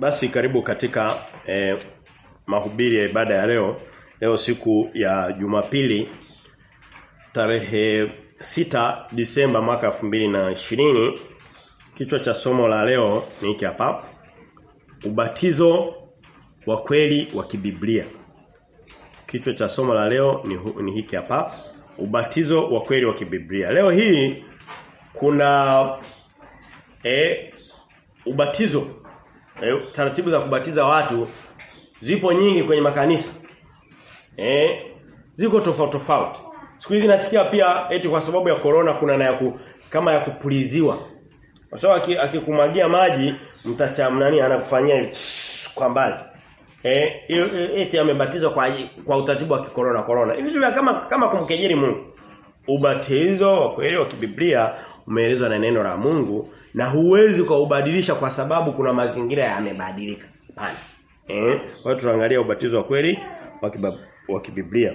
Basi karibu katika eh, mahubiri ya ibada ya leo. Leo siku ya Jumapili tarehe 6 Disemba mwaka 2020. Kichwa cha somo la leo ni hiki hapa. Ubatizo wa kweli wa kibiblia. Kichwa cha somo la leo ni, hu, ni hiki hapa. Ubatizo wa kweli wa kibiblia. Leo hii kuna eh ubatizo eh, taratibu za kubatiza watu zipo nyingi kwenye makanisa. Eh ziko tofauti tofauti. Siku hizi nasikia pia eti kwa sababu ya corona kuna na ya ku, kama ya kupuliziwa. Kwa sababu akikumwagia maji mtacham nani anakufanyia hivi kwa mbali. Eh eti amebatizwa kwa kwa utaratibu wa kikorona corona. Hivi kama kama kumkejeli Mungu. Ubatizo wa kweli wa kibiblia umeelezwa na neno la Mungu na huwezi kuubadilisha kwa sababu kuna mazingira yamebadilika. Hapana. Eh, kwa tunaangalia ubatizo wa kweli wa kibiblia.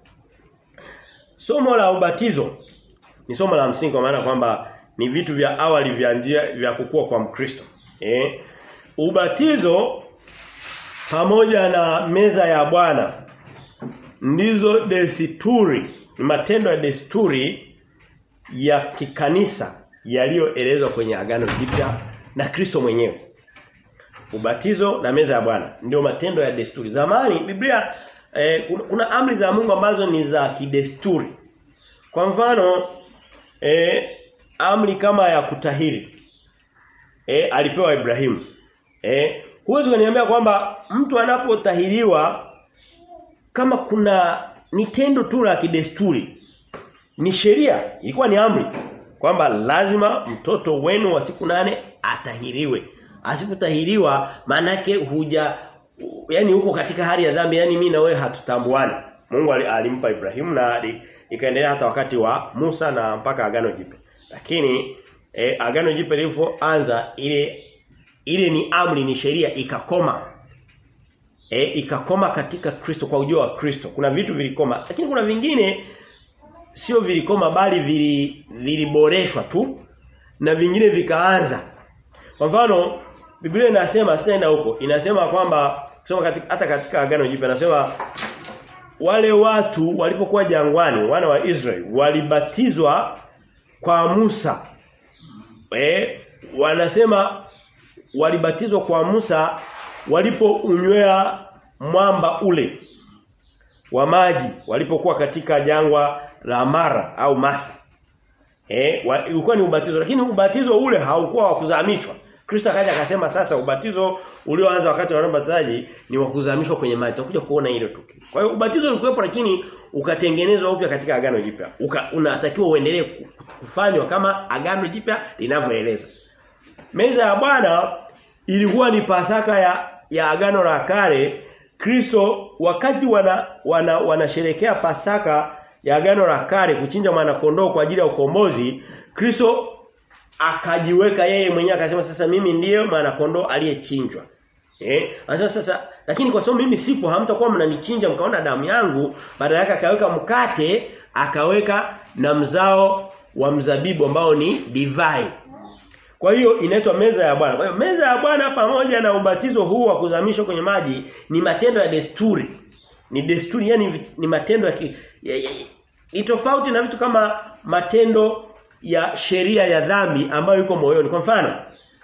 Somo la ubatizo ni somo la msingi kwa maana kwamba ni vitu vya awali vya njia vya kukua kwa Mkristo. Eh? Ubatizo pamoja na meza ya Bwana ndizo desturi, ni matendo ya desturi ya kikanisa yaliyoelezwa kwenye agano jipya na Kristo mwenyewe. Ubatizo na meza ya Bwana ndio matendo ya desturi. Zamani Biblia eh, kuna, kuna amri za Mungu ambazo ni za kidesturi. Kwa mfano eh, amri kama ya kutahiri eh, alipewa Ibrahimu. Eh, huwezi kuniambia kwamba mtu anapotahiriwa kama kuna ni tendo tu la kidesturi. Ni sheria, ilikuwa ni amri kwamba lazima mtoto wenu wa siku nane atahiriwe. Asipotahiriwa manake huja yani huko katika hali ya dhambi yani mimi na wewe hatutambuani. Mungu alimpa Ibrahimu na ikaendelea hata wakati wa Musa na mpaka agano jipya. Lakini e, agano jipya lilipoanza ile ile ni amri ni sheria ikakoma. E, ikakoma katika Kristo kwa ujio wa Kristo. Kuna vitu vilikoma lakini kuna vingine sio vilikoma bali vili viliboreshwa tu na vingine vikaanza. Kwa mfano Biblia inasema sinaenda huko inasema kwamba kusema katika hata katika agano jipya inasema wale watu walipokuwa jangwani wana wa Israeli walibatizwa kwa Musa. Eh wanasema walibatizwa kwa Musa walipounywea mwamba ule wa maji walipokuwa katika jangwa la Mara au Masa. Eh ulikuwa ni ubatizo lakini ubatizo ule haukuwa wa kuzamishwa. Kristo akaja akasema sasa ubatizo ulioanza wakati wa ubatizaji ni wa kuzamishwa kwenye maji. Tutakuja kuona hilo tukio. Kwa hiyo ubatizo ulikuwepo lakini ukatengenezwa upya katika agano jipya. Unatakiwa uendelee kufanywa kama agano jipya linavyoeleza. Meza ya Bwana ilikuwa ni pasaka ya ya agano la kale. Kristo wakati wana wana wanasherekea pasaka ya agano la kale kuchinja mwana kondoo kwa ajili ya ukombozi, Kristo akajiweka yeye mwenyewe akasema sasa mimi ndiyo mwana kondoo aliyechinjwa. Eh? Sasa sasa lakini kwa sababu mimi sipo hamtakuwa mnanichinja mkaona damu yangu, badala yake akaweka mkate, akaweka na mzao wa mzabibu ambao ni divai. Kwa hiyo inaitwa meza ya Bwana. Kwa hiyo meza ya Bwana pamoja na ubatizo huu wa kuzamishwa kwenye maji ni matendo ya desturi. Ni desturi yani ni matendo ya, ki, ya, ya ni tofauti na vitu kama matendo ya sheria ya dhambi ambayo iko moyoni. Kwa mfano,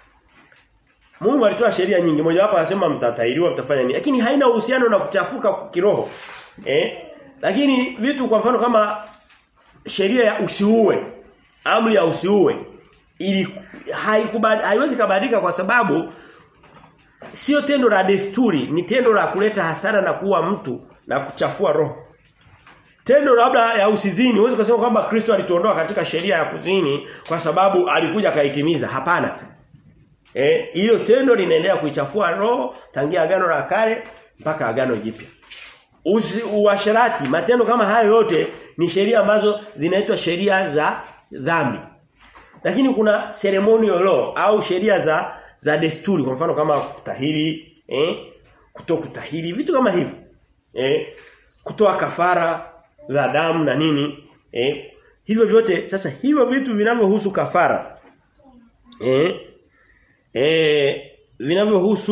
Mungu alitoa sheria nyingi. Moja wapo anasema mtatahiriwa mtafanya nini. Lakini haina uhusiano na kuchafuka kiroho. Eh? Lakini vitu kwa mfano kama sheria ya usiue, amri ya usiue ili haikubad, haiwezi kubadilika kwa sababu sio tendo la desturi, ni tendo la kuleta hasara na kuua mtu na kuchafua roho. Tendo labda ya usizini, uweze kusema kwamba Kristo alituondoa katika sheria ya kuzini kwa sababu alikuja kaitimiza. Hapana. Eh, hilo tendo linaendelea kuichafua roho tangia agano la kale mpaka agano jipya. Uasherati, matendo kama hayo yote ni sheria ambazo zinaitwa sheria za dhambi. Lakini kuna ceremonial law au sheria za za desturi kwa mfano kama kutahiri, eh, kutokutahiri, vitu kama hivyo. Eh, kutoa kafara za damu na nini eh hivyo vyote sasa hivyo vitu vinavyohusu kafara eh eh vinavyohusu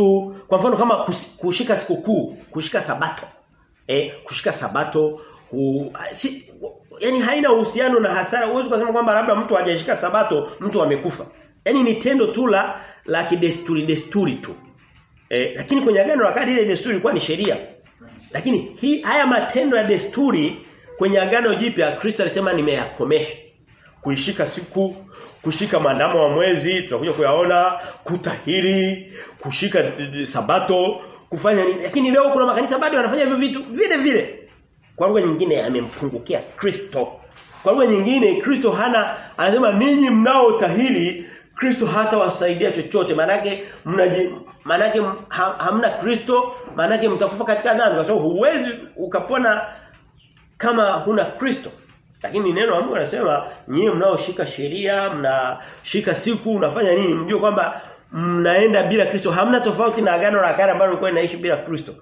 Kwa mfano kama kus, kushika sikukuu, kushika sabato. Eh, kushika sabato ku, si, yani haina uhusiano na hasara. Huwezi kusema kwamba labda mtu hajashika sabato, mtu amekufa. Yaani ni tendo tu la la kidesturi desturi tu. Eh, lakini kwenye agano la kale ile desturi ilikuwa ni sheria. Lakini hii haya matendo ya desturi kwenye agano jipya Kristo alisema nimeyakomesha. Kuishika siku, kushika maandamo wa mwezi, tutakuja kuyaona, kutahiri, kushika sabato, kufanya nini. Lakini leo kuna makanisa bado wanafanya hivyo vitu vile vile. Kwa lugha nyingine amempungukia Kristo. Kwa lugha nyingine Kristo hana anasema ninyi mnaotahiri Kristo hata wasaidia chochote manake mnaji manake ha, hamna Kristo manake mtakufa katika dhambi kwa sababu huwezi ukapona kama huna Kristo lakini neno la Mungu anasema nyinyi mnaoshika sheria mnashika siku unafanya nini mjue kwamba mnaenda bila Kristo hamna tofauti na agano la kale ambalo lilikuwa linaishi bila Kristo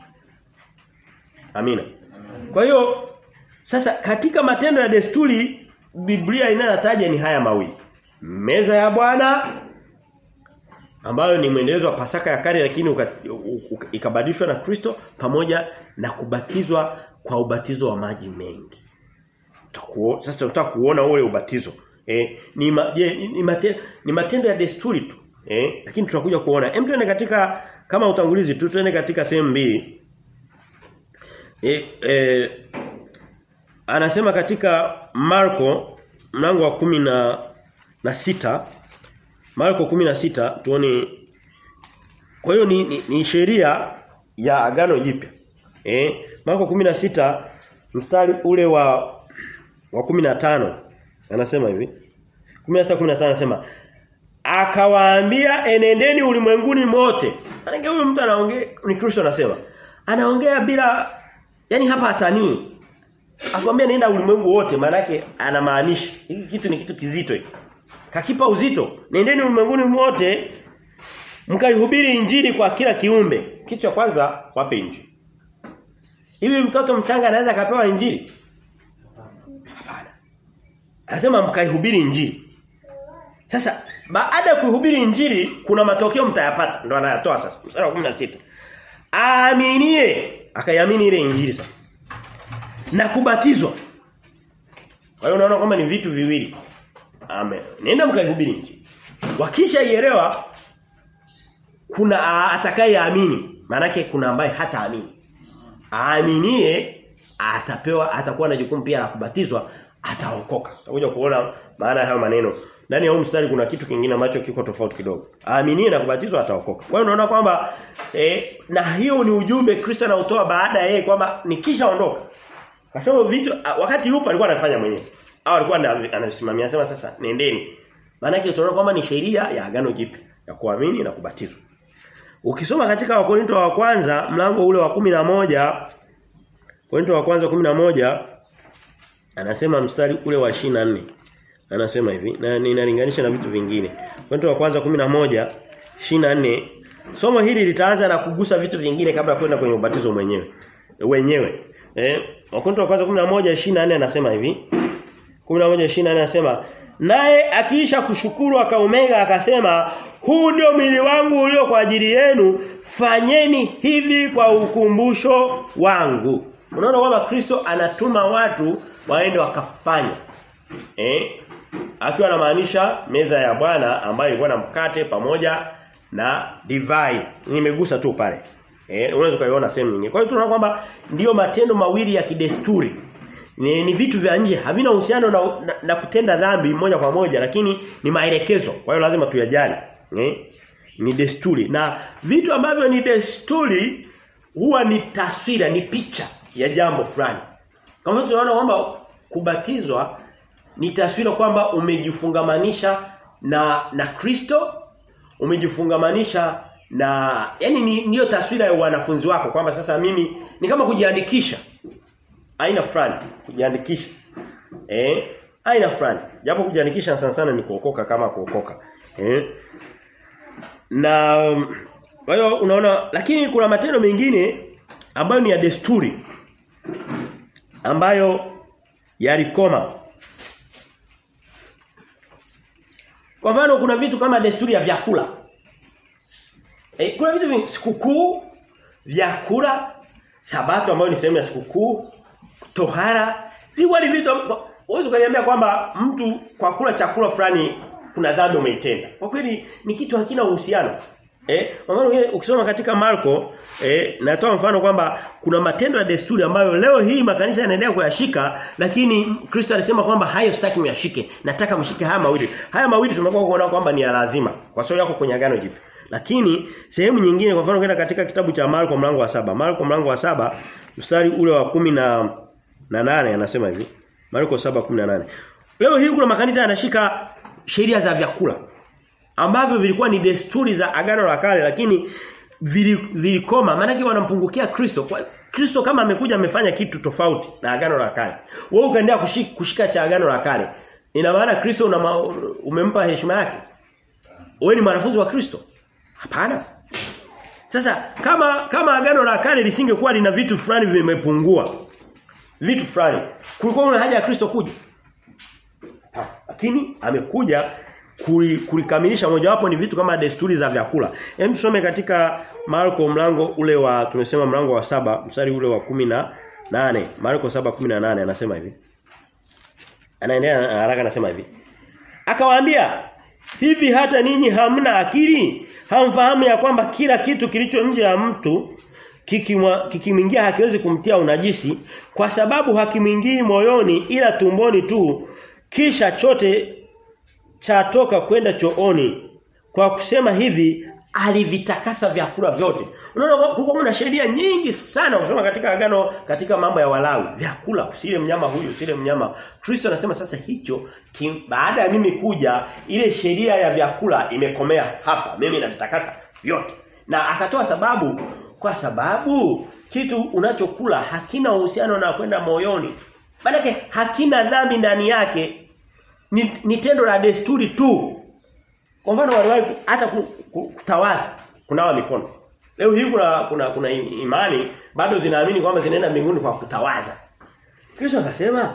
Amina kwa hiyo sasa katika matendo ya desturi Biblia inayotaja ni haya mawili meza ya Bwana ambayo ni mwendelezo wa Pasaka ya kale lakini ikabadilishwa na Kristo pamoja na kubatizwa kwa ubatizo wa maji mengi. Tutakuo, sasa tunataka kuona ule ubatizo. Eh, ni, ma, je, ni, matendo, ni matendo ya desturi tu. Eh, lakini tutakuja kuona. Hem tuende katika kama utangulizi tu tuende katika sehemu mbili. Eh, eh, anasema katika Marko mlango wa kumi na na sita Marko 16 tuone kwa hiyo ni, ni, ni sheria ya agano jipya. Eh Marko 16 mstari ule wa wa 15 anasema hivi 16 15 anasema akawaambia enendeni ulimwenguni mote. Maana huyu mtu anaongea ni Kristo anasema. Anaongea bila yani hapa atanii. Akwambia nenda ulimwengu wote maana yake anamaanisha. Hiki kitu ni kitu kizito hiki kakipa uzito nendeni ulimwenguni wote mkaihubiri injili kwa kila kiumbe kitu cha kwanza wape injili hivi mtoto mchanga anaweza akapewa injili hapana anasema mkaihubiri injili sasa baada ya kuhubiri injili kuna matokeo mtayapata ndo anayatoa sasa mstari wa 16 aaminie akaiamini ile injili sasa na kubatizwa kwa hiyo unaona kwamba ni vitu viwili Amen. Nenda mkaihubiri injili. Wakisha ielewa kuna atakayeamini. Maanake kuna ambaye hataamini. Aaminie atapewa atakuwa na jukumu pia la kubatizwa, ataokoka. Utakuja kuona maana ya hayo maneno. Ndani ya huu mstari kuna kitu kingine ambacho kiko tofauti kidogo. Aaminie na kubatizwa ataokoka. Kwa hiyo unaona kwamba eh, na hiyo ni ujumbe Kristo anautoa baada ya yeye kwamba nikishaondoka. Kasema vitu wakati yupo alikuwa anafanya mwenyewe au alikuwa anasimamia anasema sasa nendeni. Maana yake tunaona kwamba ni sheria ya agano jipya ya kuamini na kubatizwa. Ukisoma katika Wakorinto wa kwanza mlango ule wa kumi na moja Korinto wa kwanza kumi na moja anasema mstari ule wa 24 anasema hivi na ninalinganisha na vitu vingine. Korinto wa kwanza 11 24 somo hili litaanza na kugusa vitu vingine kabla ya kwenda kwenye ubatizo mwenyewe. Wenyewe. Eh, Wakorinto wa kwanza 11 24 anasema hivi 11:24 anasema naye akiisha kushukuru akaumega akasema huu ndio mwili wangu ulio kwa ajili yenu fanyeni hivi kwa ukumbusho wangu unaona kwamba Kristo anatuma watu waende wakafanya eh akiwa anamaanisha meza ya Bwana ambayo ilikuwa na mkate pamoja na divai nimegusa tu pale eh unaweza kuiona sehemu nyingine kwa hiyo tunaona kwamba ndiyo matendo mawili ya kidesturi ni, ni vitu vya nje havina uhusiano na, na, na kutenda dhambi moja kwa moja lakini ni maelekezo kwa hiyo lazima tuyajali eh? ni desturi na vitu ambavyo ni desturi huwa ni taswira ni picha ya jambo fulani kama tunaona kwamba kubatizwa ni taswira kwamba umejifungamanisha na na Kristo umejifungamanisha na yani ni ndiyo taswira ya wanafunzi wako kwamba sasa mimi ni kama kujiandikisha aina fulani kujiandikisha eh aina fulani japo kujiandikisha sana sana ni kuokoka kama kuokoka eh na kwa hiyo unaona lakini kuna matendo mengine ambayo ni ya desturi ambayo yalikoma kwa mfano kuna vitu kama desturi ya vyakula E, kuna vitu vingi sikukuu, vyakula, sabato ambayo ni sehemu ya sikukuu, tohara, vilikuwa ni vitu Uwezo kuniambia kwamba mtu kwa kula chakula fulani kuna dhambi umeitenda. Kwa kweli ni kitu hakina uhusiano. Eh, mfano ukisoma katika Marko, eh, natoa mfano kwamba kuna matendo ya desturi ambayo leo hii makanisa yanaendelea kuyashika, lakini Kristo alisema kwamba hayo sitaki myashike. Nataka mshike haya mawili. Haya mawili tumekuwa kuona kwamba ni ya lazima kwa sababu yako kwenye agano jipya. Lakini sehemu nyingine kwa mfano kwenda katika kitabu cha Marko mlango wa saba Marko mlango wa saba mstari ule wa kumi na na nane anasema hivi. Marko 7:18. Leo hii kuna makanisa yanashika sheria za vyakula ambavyo vilikuwa ni desturi za agano la kale lakini vilikoma vili maana wanampungukia Kristo. Kwa Kristo kama amekuja amefanya kitu tofauti na agano la kale. Wewe ukaendelea kushika, kushika cha agano la kale. Ina maana Kristo una, umempa heshima yake. Wewe ni mwanafunzi wa Kristo? Hapana. Sasa kama kama agano la kale lisingekuwa lina vitu fulani vimepungua vitu fulani. Kulikuwa una haja ya Kristo kuja. Lakini amekuja kulikamilisha mojawapo ni vitu kama desturi za vyakula. Hem tusome katika Marko mlango ule wa tumesema mlango wa saba mstari ule wa kumi na nane Marko 7:18 anasema hivi. Anaendelea haraka anasema hivi. Akawaambia hivi hata ninyi hamna akili hamfahamu ya kwamba kila kitu kilicho nje ya mtu kikimwingia hakiwezi kumtia unajisi kwa sababu hakimwingii moyoni ila tumboni tu kisha chote chatoka kwenda chooni kwa kusema hivi alivitakasa vyakula vyote unaona kulikuwa kuna sheria nyingi sana kusoma katika agano katika mambo ya walawi vyakula usile mnyama huyu usile mnyama Kristo anasema sasa hicho kim, baada ya mimi kuja ile sheria ya vyakula imekomea hapa mimi navitakasa vyote na akatoa sababu kwa sababu kitu unachokula hakina uhusiano na kwenda moyoni. Maana hakina dhambi ndani yake. Ni, ni tendo la desturi tu. Kwa mfano waliwahi hata kutawaza kunawa mikono. Leo hii kuna kuna kuna imani bado zinaamini kwamba zinaenda mbinguni kwa kutawaza. Kristo akasema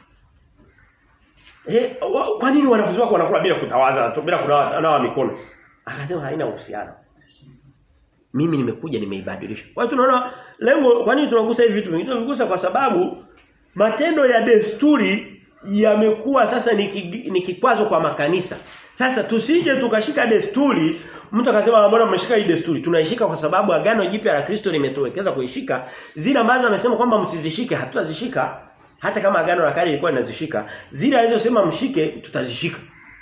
Eh kwa nini wanafunzi wako wanakula bila kutawaza bila kunawa mikono? Akasema haina uhusiano mimi nimekuja nimeibadilisha. Kwa hiyo tunaona lengo kwa nini tunagusa hivi vitu vingi? Tunagusa kwa sababu matendo ya desturi yamekuwa sasa ni, ni kikwazo kwa makanisa. Sasa tusije tukashika desturi mtu akasema mbona mmeshika hii desturi? Tunaishika kwa sababu agano jipya la Kristo limetuwekeza kuishika. Zile ambazo amesema kwamba msizishike hatutazishika. Hata kama agano la kale lilikuwa linazishika, zile alizosema mshike tutazishika.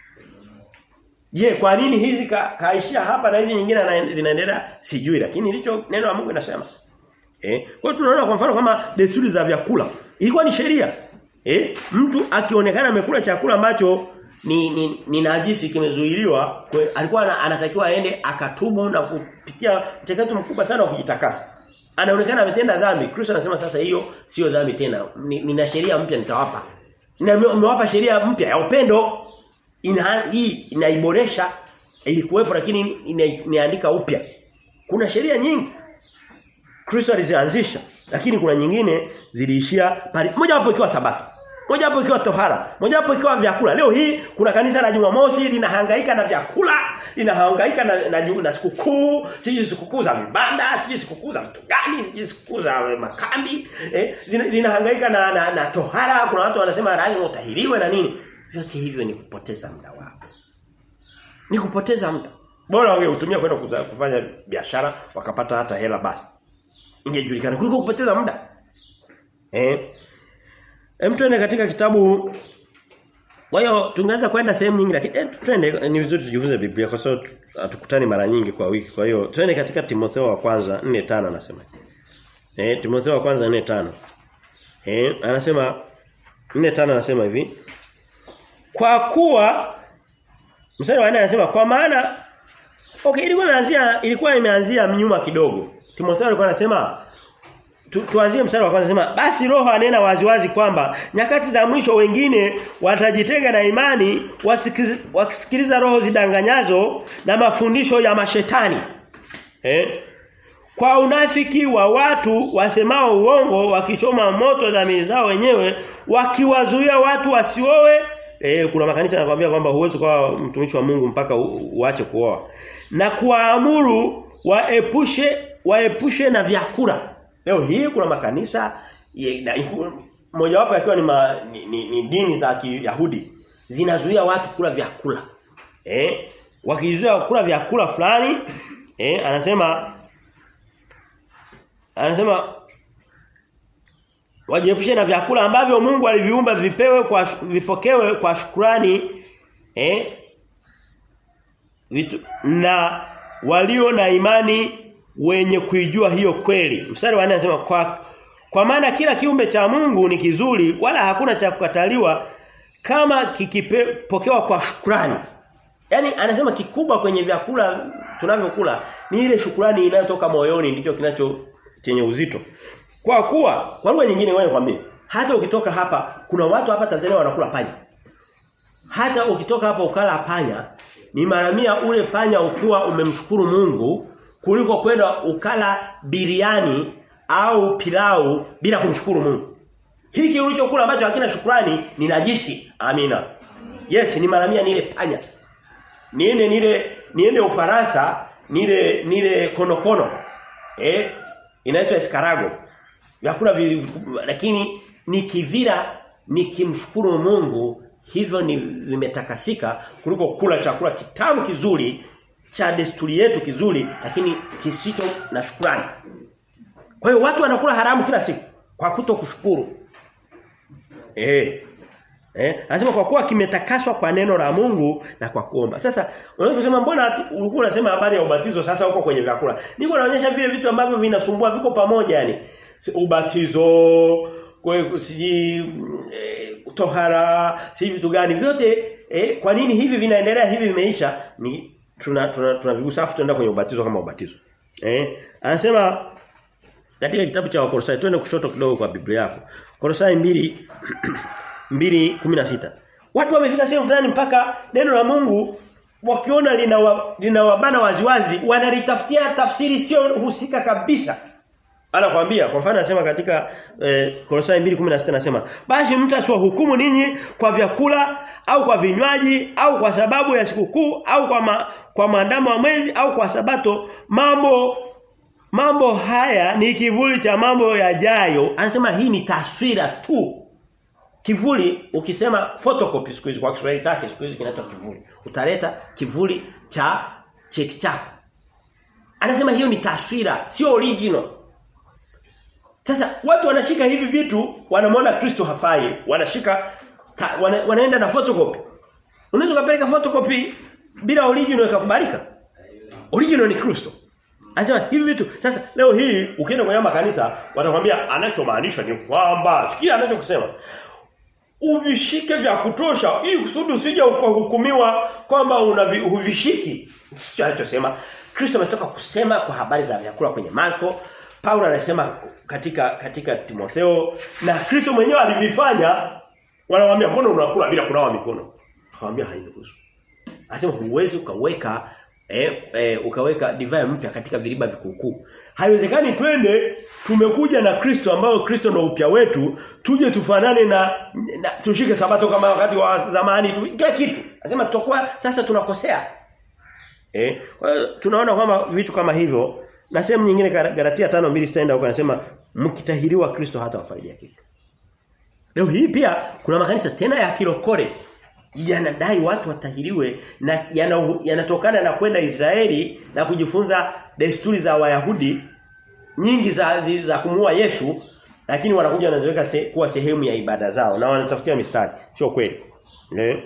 Je, kwa nini hizi ka, kaishia hapa na hizi nyingine zinaendelea sijui lakini ilicho neno la Mungu linasema. Eh? Kwa hiyo tunaona kwa mfano kama desturi za vyakula ilikuwa ni sheria. Eh? Mtu akionekana amekula chakula ambacho ni ni, ni najisi kimezuiliwa, alikuwa anatakiwa aende akatubu na kupitia mchakato mkubwa sana wa kujitakasa. Anaonekana ametenda dhambi. Kristo anasema sasa hiyo sio dhambi tena. Nina sheria mpya nitawapa. Nimewapa sheria mpya ya upendo ina hii inaiboresha ilikuwepo lakini inaandika upya. Kuna sheria nyingi Kristo alizianzisha lakini kuna nyingine ziliishia pale. Moja wapo ikiwa sabato. Moja wapo ikiwa tohara, moja wapo ikiwa vyakula. Leo hii kuna kanisa la Jumamosi linahangaika na vyakula, linahangaika na na, na sikukuu, siji sikukuu za vibanda, siji sikukuu za vitu gani, siji sikukuu za makambi, eh, linahangaika na, na na tohara, kuna watu wanasema lazima utahiriwe na nini. Vyote hivyo ni kupoteza muda wako. Ni kupoteza muda. Bora wangeutumia kwenda kufanya biashara wakapata hata hela basi. Ingejulikana kuliko kupoteza muda. Eh? Hem twende katika kitabu Kwa hiyo tungeweza kwenda sehemu nyingi lakini eh, twende ni vizuri tujifunze Biblia kwa sababu hatukutani mara nyingi kwa wiki. Kwa hiyo twende katika Timotheo wa kwanza 4:5 anasema. Eh Timotheo wa kwanza 4:5. Eh anasema 4:5 anasema hivi. Kwa kuwa mstari wa 4 anasema kwa maana Okay ilikuwa imeanzia ilikuwa imeanzia nyuma kidogo. Timotheo alikuwa anasema tu, tuanzie mstari wa kwanza anasema basi roho anena waziwazi kwamba nyakati za mwisho wengine watajitenga na imani wakisikiliza roho zidanganyazo na mafundisho ya mashetani. Eh? Kwa unafiki wa watu wasemao uongo wakichoma moto dhamiri zao wenyewe wakiwazuia watu wasiowe Eh kuna makanisa yanakuambia kwamba huwezi kuwa mtumishi wa Mungu mpaka uache kuoa. na kuwaamuru waepushe waepushe na vyakula. Leo hii kuna makanisa mojawapo yakiwa ni, ma, ni, ni, ni dini za Kiyahudi zinazuia watu kula vyakula. Eh? Wakizuia kula vyakula fulani, eh anasema anasema wajiepushe na vyakula ambavyo Mungu aliviumba vipewe kwa vipokewe kwa shukrani eh vitu, na walio na imani wenye kuijua hiyo kweli. Mstari wa 4 anasema kwa kwa maana kila kiumbe cha Mungu ni kizuri wala hakuna cha kukataliwa kama kikipokewa kwa shukrani. Yaani anasema kikubwa kwenye vyakula tunavyokula ni ile shukrani inayotoka moyoni ndicho kinacho chenye uzito. Kwa kuwa kwa lugha nyingine wewe kwambie hata ukitoka hapa kuna watu hapa Tanzania wanakula panya. Hata ukitoka hapa ukala panya ni mara mia ule panya ukiwa umemshukuru Mungu kuliko kwenda ukala biriani au pilau bila kumshukuru Mungu. Hiki ulichokula ambacho hakina shukrani ni najisi. Amina. Yes, ni mara mia nile panya. Niende nile niende Ufaransa, nile nile konokono. Eh? Inaitwa escarago. Vyakula lakini nikivila nikimshukuru Mungu hivyo ni vimetakasika kuliko kula chakula kitamu kizuri cha desturi yetu kizuri lakini kisicho na shukrani. Kwa hiyo watu wanakula haramu kila siku kwa kuto kushukuru. Eh. Eh, anasema kwa kuwa kimetakaswa kwa neno la Mungu na kwa kuomba. Sasa unaweza kusema mbona ulikuwa unasema habari ya ubatizo sasa uko kwenye vyakula. Niko naonyesha vile vitu ambavyo vinasumbua viko pamoja yani. Ubatizo, kwa siji e, tohara, si vitu gani vyote e, kwa nini hivi vinaendelea hivi vimeisha ni tuna tuna tunavigusa afu tunaenda kwenye ubatizo kama ubatizo. Eh? Anasema katika kitabu cha Wakolosai twende kushoto kidogo kwa Biblia yako. Kolosai 2 2:16. Watu wamefika sehemu fulani mpaka neno la Mungu wakiona linawabana lina waziwazi wanalitafutia tafsiri sio husika kabisa. Anakuambia kwa mfano anasema katika eh, Kolosai 2:16 anasema basi mtu asiwahukumu ninyi kwa vyakula au kwa vinywaji au kwa sababu ya sikukuu au kwa ma, kwa maandamo ya mwezi au kwa sabato mambo mambo haya ni kivuli cha mambo yajayo anasema hii ni taswira tu kivuli ukisema photocopy siku hizi kwa Kiswahili chake siku hizi kinaitwa kivuli utaleta kivuli cha cheti chako anasema hiyo ni taswira sio original sasa watu wanashika hivi vitu wanamwona Kristo hafai wanashika ta, wana, wanaenda na photocopy unaweza kupeleka photocopy bila original ikakubalika original ni Kristo Anasema hivi vitu sasa leo hii ukienda kwenye makanisa watakwambia anachomaanisha ni kwamba sikia anachokusema uvishike vya kutosha ili kusudi usije ukahukumiwa kwamba unavishiki sio anachosema Kristo ametoka kusema kwa habari za vyakula kwenye Marko Paulo anasema katika katika Timotheo na Kristo mwenyewe alivifanya wanamwambia mbona unakula bila kunawa mikono akamwambia hainihusu anasema huwezi ukaweka eh, eh, ukaweka divai mpya katika viriba vikukuu. Haiwezekani twende tumekuja na Kristo ambao Kristo ndio upya wetu, tuje tufanane na, na tushike sabato kama wakati wa zamani tu kila kitu. Anasema tutakuwa sasa tunakosea. Eh, kwa hiyo tunaona kwamba vitu kama hivyo na sehemu nyingine Galatia 5:2 sitaenda huko anasema mkitahiriwa Kristo hata wafaidia kitu. Leo hii pia kuna makanisa tena ya kirokore yanadai watu watahiriwe na yanatokana yana na kwenda Israeli na kujifunza desturi za Wayahudi nyingi za za, za kumuua Yesu lakini wanakuja wanaziweka se, kuwa sehemu ya ibada zao na wanatafutia mistari sio kweli eh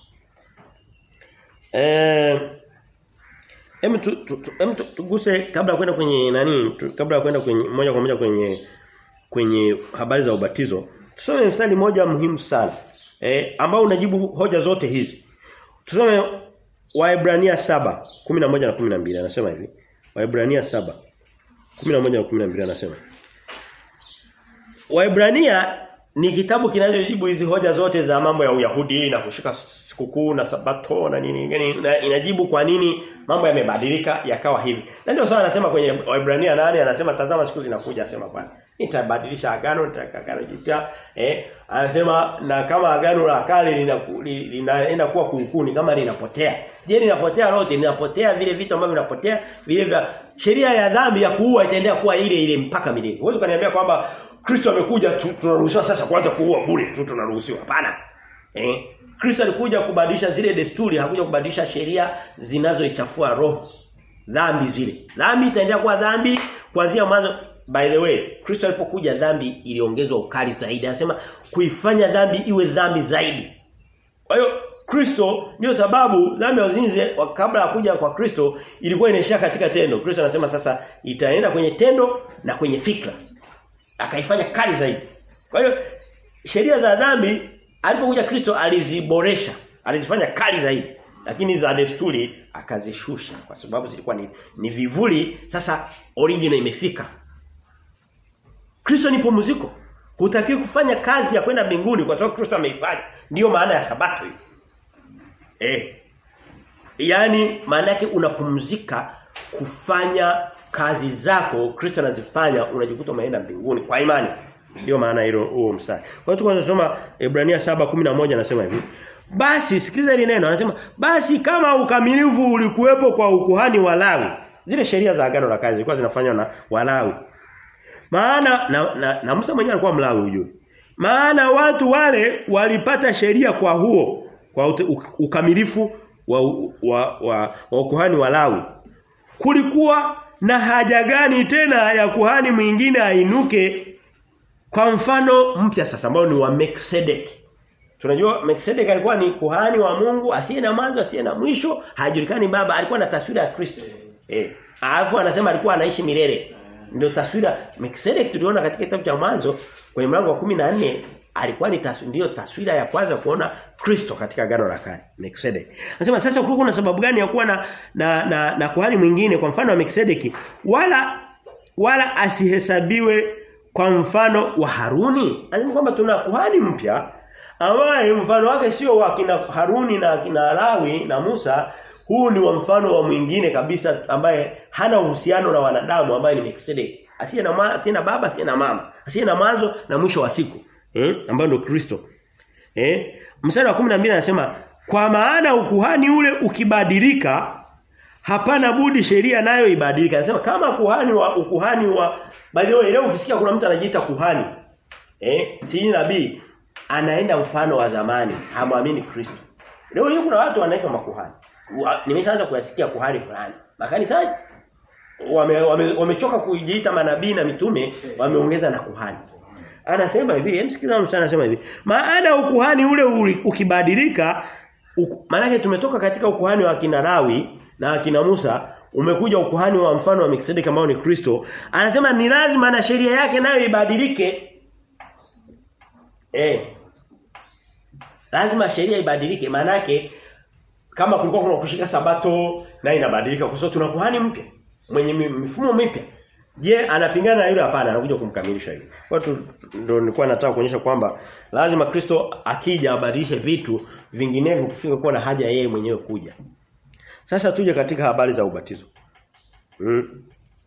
eh Hem tu, tu, tu, tu, tuguse kabla ya kwenda kwenye nani tu, kabla ya kwenda kwenye moja kwa moja kwenye kwenye habari za ubatizo tusome mstari moja muhimu sana eh, ambao unajibu hoja zote hizi. Tusome Waebrania 7, 11 na 12 anasema hivi. Waebrania 7, 11 na 12 anasema. Waebrania ni kitabu kinachojibu hizi hoja zote za mambo ya Uyahudi na kushika sikukuu na sabato na nini yani na inajibu kwa nini mambo yamebadilika yakawa hivi. Na ndio sawa anasema kwenye Waebrania nane anasema tazama siku zinakuja asema Bwana. Nitabadilisha agano nitaweka agano jipya. Eh anasema na kama agano la kale linaenda lina, lina kuwa kuukuni kama linapotea. Je linapotea lote linapotea vile vitu ambavyo vinapotea vile vya sheria ya dhambi ya kuua itaendelea kuwa ile ile mpaka milele. Huwezi kuniambia kwamba Kristo amekuja tunaruhusiwa sasa kuanza kuua bure tu tunaruhusiwa. Hapana. Eh Kristo alikuja kubadilisha zile desturi, hakuja kubadilisha sheria zinazoichafua roho. Dhambi zile. Dhambi itaendelea kuwa dhambi kuanzia mwanzo. By the way, Kristo alipokuja dhambi iliongezwa ukali zaidi. Anasema kuifanya dhambi iwe dhambi zaidi. Kwa hiyo Kristo ndio sababu dhambi ya uzinzi kabla ya kuja kwa Kristo ilikuwa inaishia katika tendo. Kristo anasema sasa itaenda kwenye tendo na kwenye fikra. Akaifanya kali zaidi. Kwa hiyo sheria za dhambi alipokuja Kristo aliziboresha, alizifanya kali zaidi. Lakini za desturi akazishusha kwa sababu zilikuwa ni, ni vivuli sasa original imefika. Kristo ni pumziko. Hutakiwi kufanya kazi ya kwenda mbinguni kwa sababu Kristo ameifanya. Ndiyo maana ya sabato hii. Eh. Yaani maana yake unapumzika kufanya kazi zako Kristo anazifanya unajikuta umeenda mbinguni kwa imani. Ndio maana hilo huo mstari. Kwa hiyo tunasoma Ebrania 7:11 anasema hivi. Basi sikiliza hili neno anasema basi kama ukamilifu ulikuwepo kwa ukuhani wa Lawi. Zile sheria za agano la kale zilikuwa zinafanywa na Walawi. Maana na, na, na Musa mwenyewe alikuwa Mlawi ujue. Maana watu wale walipata sheria kwa huo kwa ute, ukamilifu wa wa, wa, wa ukuhani wa Lawi. Kulikuwa na haja gani tena ya kuhani mwingine ainuke kwa mfano mpya sasa ambao ni wa Melchizedek. Tunajua Melchizedek alikuwa ni kuhani wa Mungu asiye na mwanzo asiye na mwisho, hajulikani baba, alikuwa na taswira ya Kristo. Eh. Alafu anasema alikuwa anaishi milele. Ndio taswira Melchizedek tuliona katika kitabu cha mwanzo kwenye mlango wa 14 alikuwa ni taswira ndio taswira ya kwanza kuona Kristo katika agano la kale Melchizedek. Anasema sasa kulikuwa kuna sababu gani ya kuwa na na, na, na kuhani mwingine kwa mfano wa Melchizedek wala wala asihesabiwe kwa mfano wa Haruni. Anasema kwamba tuna kuhani mpya ambaye mfano wake sio wa kina Haruni na kina Lawi na Musa, huu ni wa mfano wa mwingine kabisa ambaye hana uhusiano na wanadamu ambaye ni Melchizedek. Asiye na asiye na baba, asiye na mama, asiye na mwanzo na mwisho wa siku. Eh? Ambaye ndio Kristo. Eh? Mstari wa 12 anasema kwa maana ukuhani ule ukibadilika hapana budi sheria nayo ibadilike. Anasema kama kuhani wa ukuhani wa by the way leo ukisikia kuna mtu anajiita kuhani eh si nabii anaenda mfano wa zamani hamwamini Kristo. Leo hii kuna watu wanaitwa makuhani. Wa, nimeshaanza kuyasikia kuhani fulani. Makanisani wamechoka wame, wame kujiita manabii na mitume wameongeza na kuhani. Anasema hivi, msikiza msana anasema hivi. Maana ukuhani ule ukibadilika maana tumetoka katika ukuhani wa kina Lawi na akina Musa umekuja ukuhani wa mfano wa Melchizedek ambao ni Kristo anasema ni lazima na sheria yake nayo ibadilike eh lazima sheria ibadilike maana yake kama kulikuwa kuna kushika sabato na inabadilika kwa sababu tuna kuhani mpya mwenye mifumo mipya je anapingana na yule hapana anakuja kumkamilisha hivi watu ndio nilikuwa nataka kuonyesha kwamba lazima Kristo akija abadilishe vitu vinginevyo kufika kuwa na haja yeye mwenyewe kuja sasa tuje katika habari za ubatizo. Mm.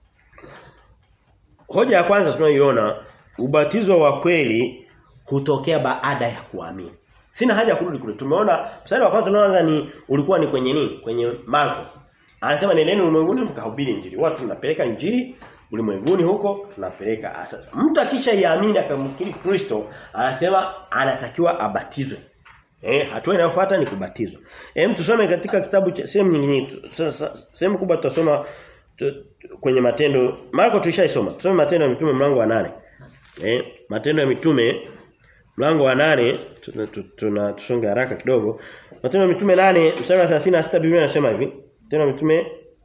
Hoja ya kwanza tunayoiona ubatizo wa kweli hutokea baada ya kuamini. Sina haja ya kurudi kule. Tumeona mstari wa kwanza tunaanza ni ulikuwa ni kwenye nini? Kwenye Marko. Anasema nendeni ulimwenguni mkahubiri injili. Watu tunapeleka injili ulimwenguni huko tunapeleka sasa. Mtu akisha iamini akamkiri Kristo anasema anatakiwa abatizwe. Eh, hatua inayofuata ni kubatizwa. Hem tusome katika kitabu cha sehemu nyingine sehemu kubwa tutasoma kwenye matendo Marko tulishaisoma. Tusome matendo ya mitume mlango wa nane Eh, matendo ya mitume mlango wa nane tuna tusonge haraka kidogo. Matendo ya mitume nane mstari wa 36 Biblia inasema hivi. Matendo ya mitume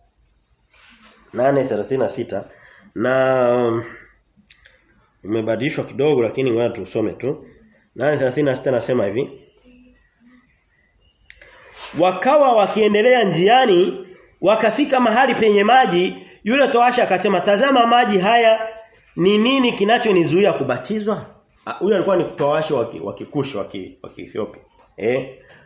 8:36 na umebadilishwa kidogo lakini ngoja tusome tu. 8:36 nasema hivi. Wakawa wakiendelea njiani wakafika mahali penye maji yule toasha akasema tazama maji haya ni nini kinachonizuia kubatizwa huyo alikuwa ni toasha wa Kikushi wa Ethiopia eh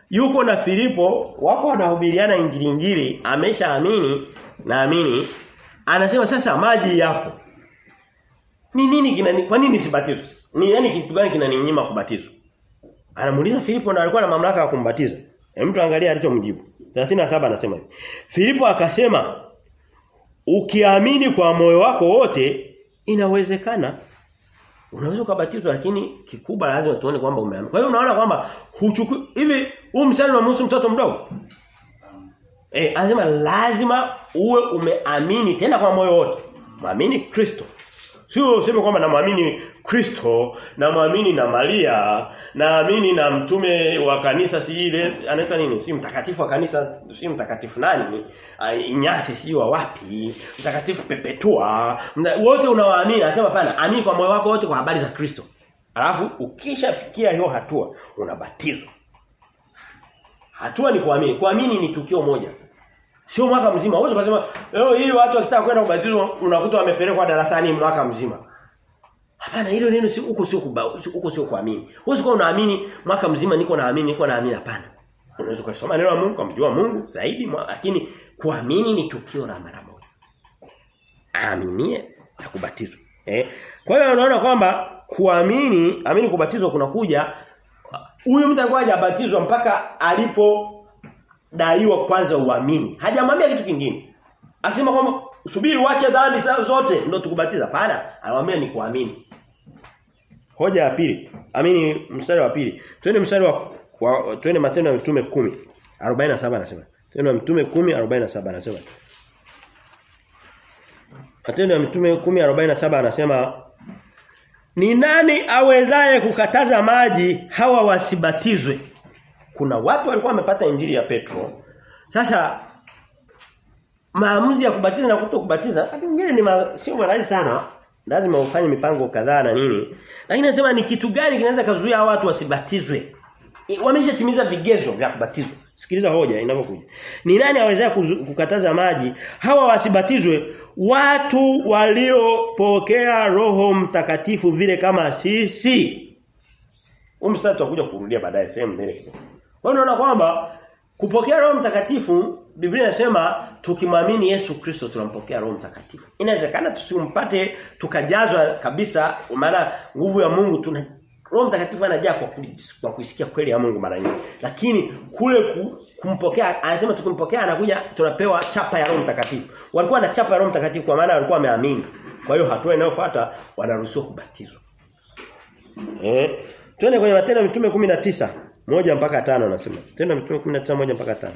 yuko na Filipo wako wanahubiriana injili injili ameshaamini naamini anasema sasa maji yapo ni nini kinani kwa nini sibatizwe ni yani kitu gani kinaninyima kubatizwa anamuuliza Filipo na alikuwa na mamlaka ya kumbatiza hem mtu angalia alichomjibu 37 anasema hivi Filipo akasema ukiamini kwa moyo wako wote inawezekana unaweza kubatizwa lakini kikubwa lazima tuone kwamba umeamini. Kwa hiyo unaona kwamba huchukui hivi huu mstari unamhusu mtoto mdogo. Eh anasema lazima uwe umeamini tena kwa moyo wote. Muamini Kristo. Sio useme kwamba namwamini Kristo, namwamini na Maria, naamini na mtume wa kanisa si ile anaitwa nini? Si mtakatifu wa kanisa, si mtakatifu nani? Uh, Inyasi si wa wapi? Mtakatifu Pepetua. Mna, wote unawaamini, anasema pana, amini kwa moyo wako wote kwa habari za Kristo. Alafu ukishafikia hiyo hatua unabatizwa. Hatua ni kuamini. Kuamini ni tukio moja. Sio mwaka mzima. Huwezi kusema leo hii watu wakitaka kwenda kubatizwa unakuta wamepelekwa darasani mwaka mzima. Hapana hilo neno si huko sio huko sio kuamini. Huwezi kuwa unaamini mwaka mzima niko naamini niko naamini hapana. Unaweza kusoma neno la Mungu kumjua Mungu zaidi mwa, lakini kuamini ni tukio la mara moja. Aaminie na kubatizwa. Eh? Kwa hiyo unaona kwamba kuamini, amini kubatizwa kunakuja huyu mtu alikuwa hajabatizwa mpaka alipo daiwa kwanza uamini. Hajamwambia kitu kingine. Akisema kwamba subiri uache dhambi zote ndio tukubatiza. Hapana, anamwambia ni kuamini. Hoja ya pili. Amini mstari wa pili. Twende mstari wa, wa twende matendo ya mitume 10. 47 anasema. Matendo ya mitume 10 47 anasema. Matendo ya mitume 10 47 anasema ni nani awezaye kukataza maji hawa wasibatizwe? Kuna watu walikuwa wamepata injili ya Petro. Sasa maamuzi ya kubatiza na kutokubatiza wakati mwingine ni ma, sio marahisi sana. Lazima ufanye mipango kadhaa na nini. Lakini nasema ni kitu gani kinaweza kuzuia watu wasibatizwe? Wameshatimiza vigezo vya kubatizwa. Sikiliza hoja inavyokuja. Ni nani awezaye kukataza maji hawa wasibatizwe watu waliopokea roho mtakatifu vile kama sisi? Umsasa tutakuja kurudia baadaye sehemu mbele kidogo. Kwa unaona kwamba kupokea roho mtakatifu Biblia inasema tukimwamini Yesu Kristo tunampokea roho mtakatifu. Inawezekana tusimpate tukajazwa kabisa maana nguvu ya Mungu tuna Roho mtakatifu anajaa kwa, kwa kuisikia kweli ya Mungu mara nyingi. Lakini kule ku, kumpokea anasema tukimpokea anakuja tunapewa chapa ya Roho mtakatifu. Walikuwa na chapa ya Roho mtakatifu kwa maana walikuwa wameamini. Kwa hiyo hatua inayofuata wanaruhusiwa kubatizwa. Eh? Twende kwenye Matendo ya Mitume 19 moja mpaka tano anasema. Tena Mitume 19 moja mpaka tano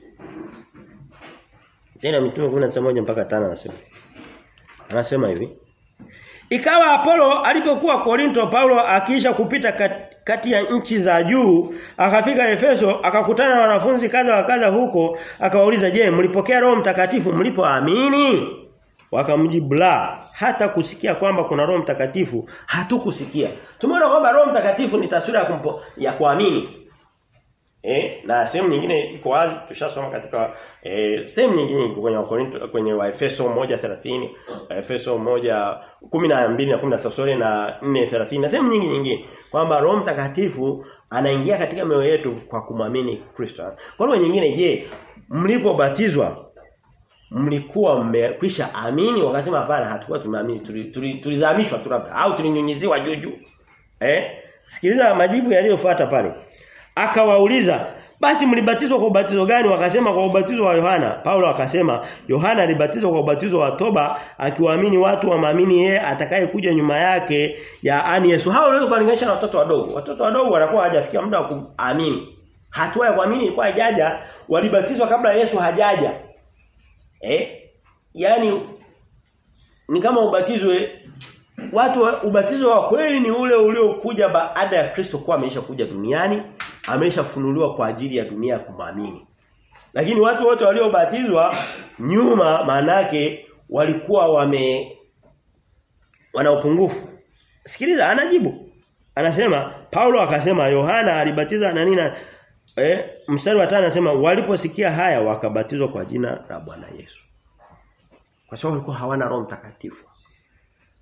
Tena Mitume 19 moja mpaka tano anasema. Anasema hivi. Ikawa Apollo alipokuwa Korinto Paulo akiisha kupita kati ya nchi za juu akafika Efeso akakutana na wanafunzi kadha wa kadha huko akawauliza je mlipokea roho mtakatifu mlipoamini wakamjibu la hata kusikia kwamba kuna roho mtakatifu hatukusikia tumeona kwamba roho mtakatifu ni taswira ya kumpo, ya kuamini Eh, na sehemu nyingine iko wazi tushasoma katika eh, sehemu nyingine kwenye Wakorinto kwenye Waefeso 1:30, Efeso 1:12 na 13 na 4:30 na sehemu nyingi nyingine kwamba Roho Mtakatifu anaingia katika mioyo yetu kwa kumwamini Kristo. Kwa lugha nyingine je, mlipobatizwa mlikuwa mmekwisha amini wakasema hapana hatukuwa tumeamini tulizamishwa tuli, tuli au tulinyunyiziwa juju. Eh? Sikiliza majibu yaliyofuata pale. Akawauliza, basi mlibatizwa kwa ubatizo gani? Wakasema kwa ubatizo wa Yohana. Paulo akasema, Yohana alibatizwa kwa ubatizo wa toba akiwaamini watu wamaamini yeye atakaye kuja nyuma yake, yaani Yesu. Hao unaweza kulinganisha na watoto wadogo. Watoto wadogo wanakuwa hajafikia muda wa kuamini. Hatua ya kuamini ilikuwa hajaja, walibatizwa kabla Yesu hajaja. Eh? Yaani ni kama ubatizwe watu ubatizo wa kweli ni ule uliokuja baada ya Kristo kuwa ameisha kuja duniani ameshafunuliwa kwa ajili ya dunia kumwamini. Lakini watu wote waliobatizwa nyuma manake walikuwa wame wana upungufu. Sikiliza anajibu. Anasema Paulo akasema Yohana alibatiza na nini eh mstari wa 5 anasema waliposikia haya wakabatizwa kwa jina la Bwana Yesu. Kwa sababu walikuwa hawana roho mtakatifu.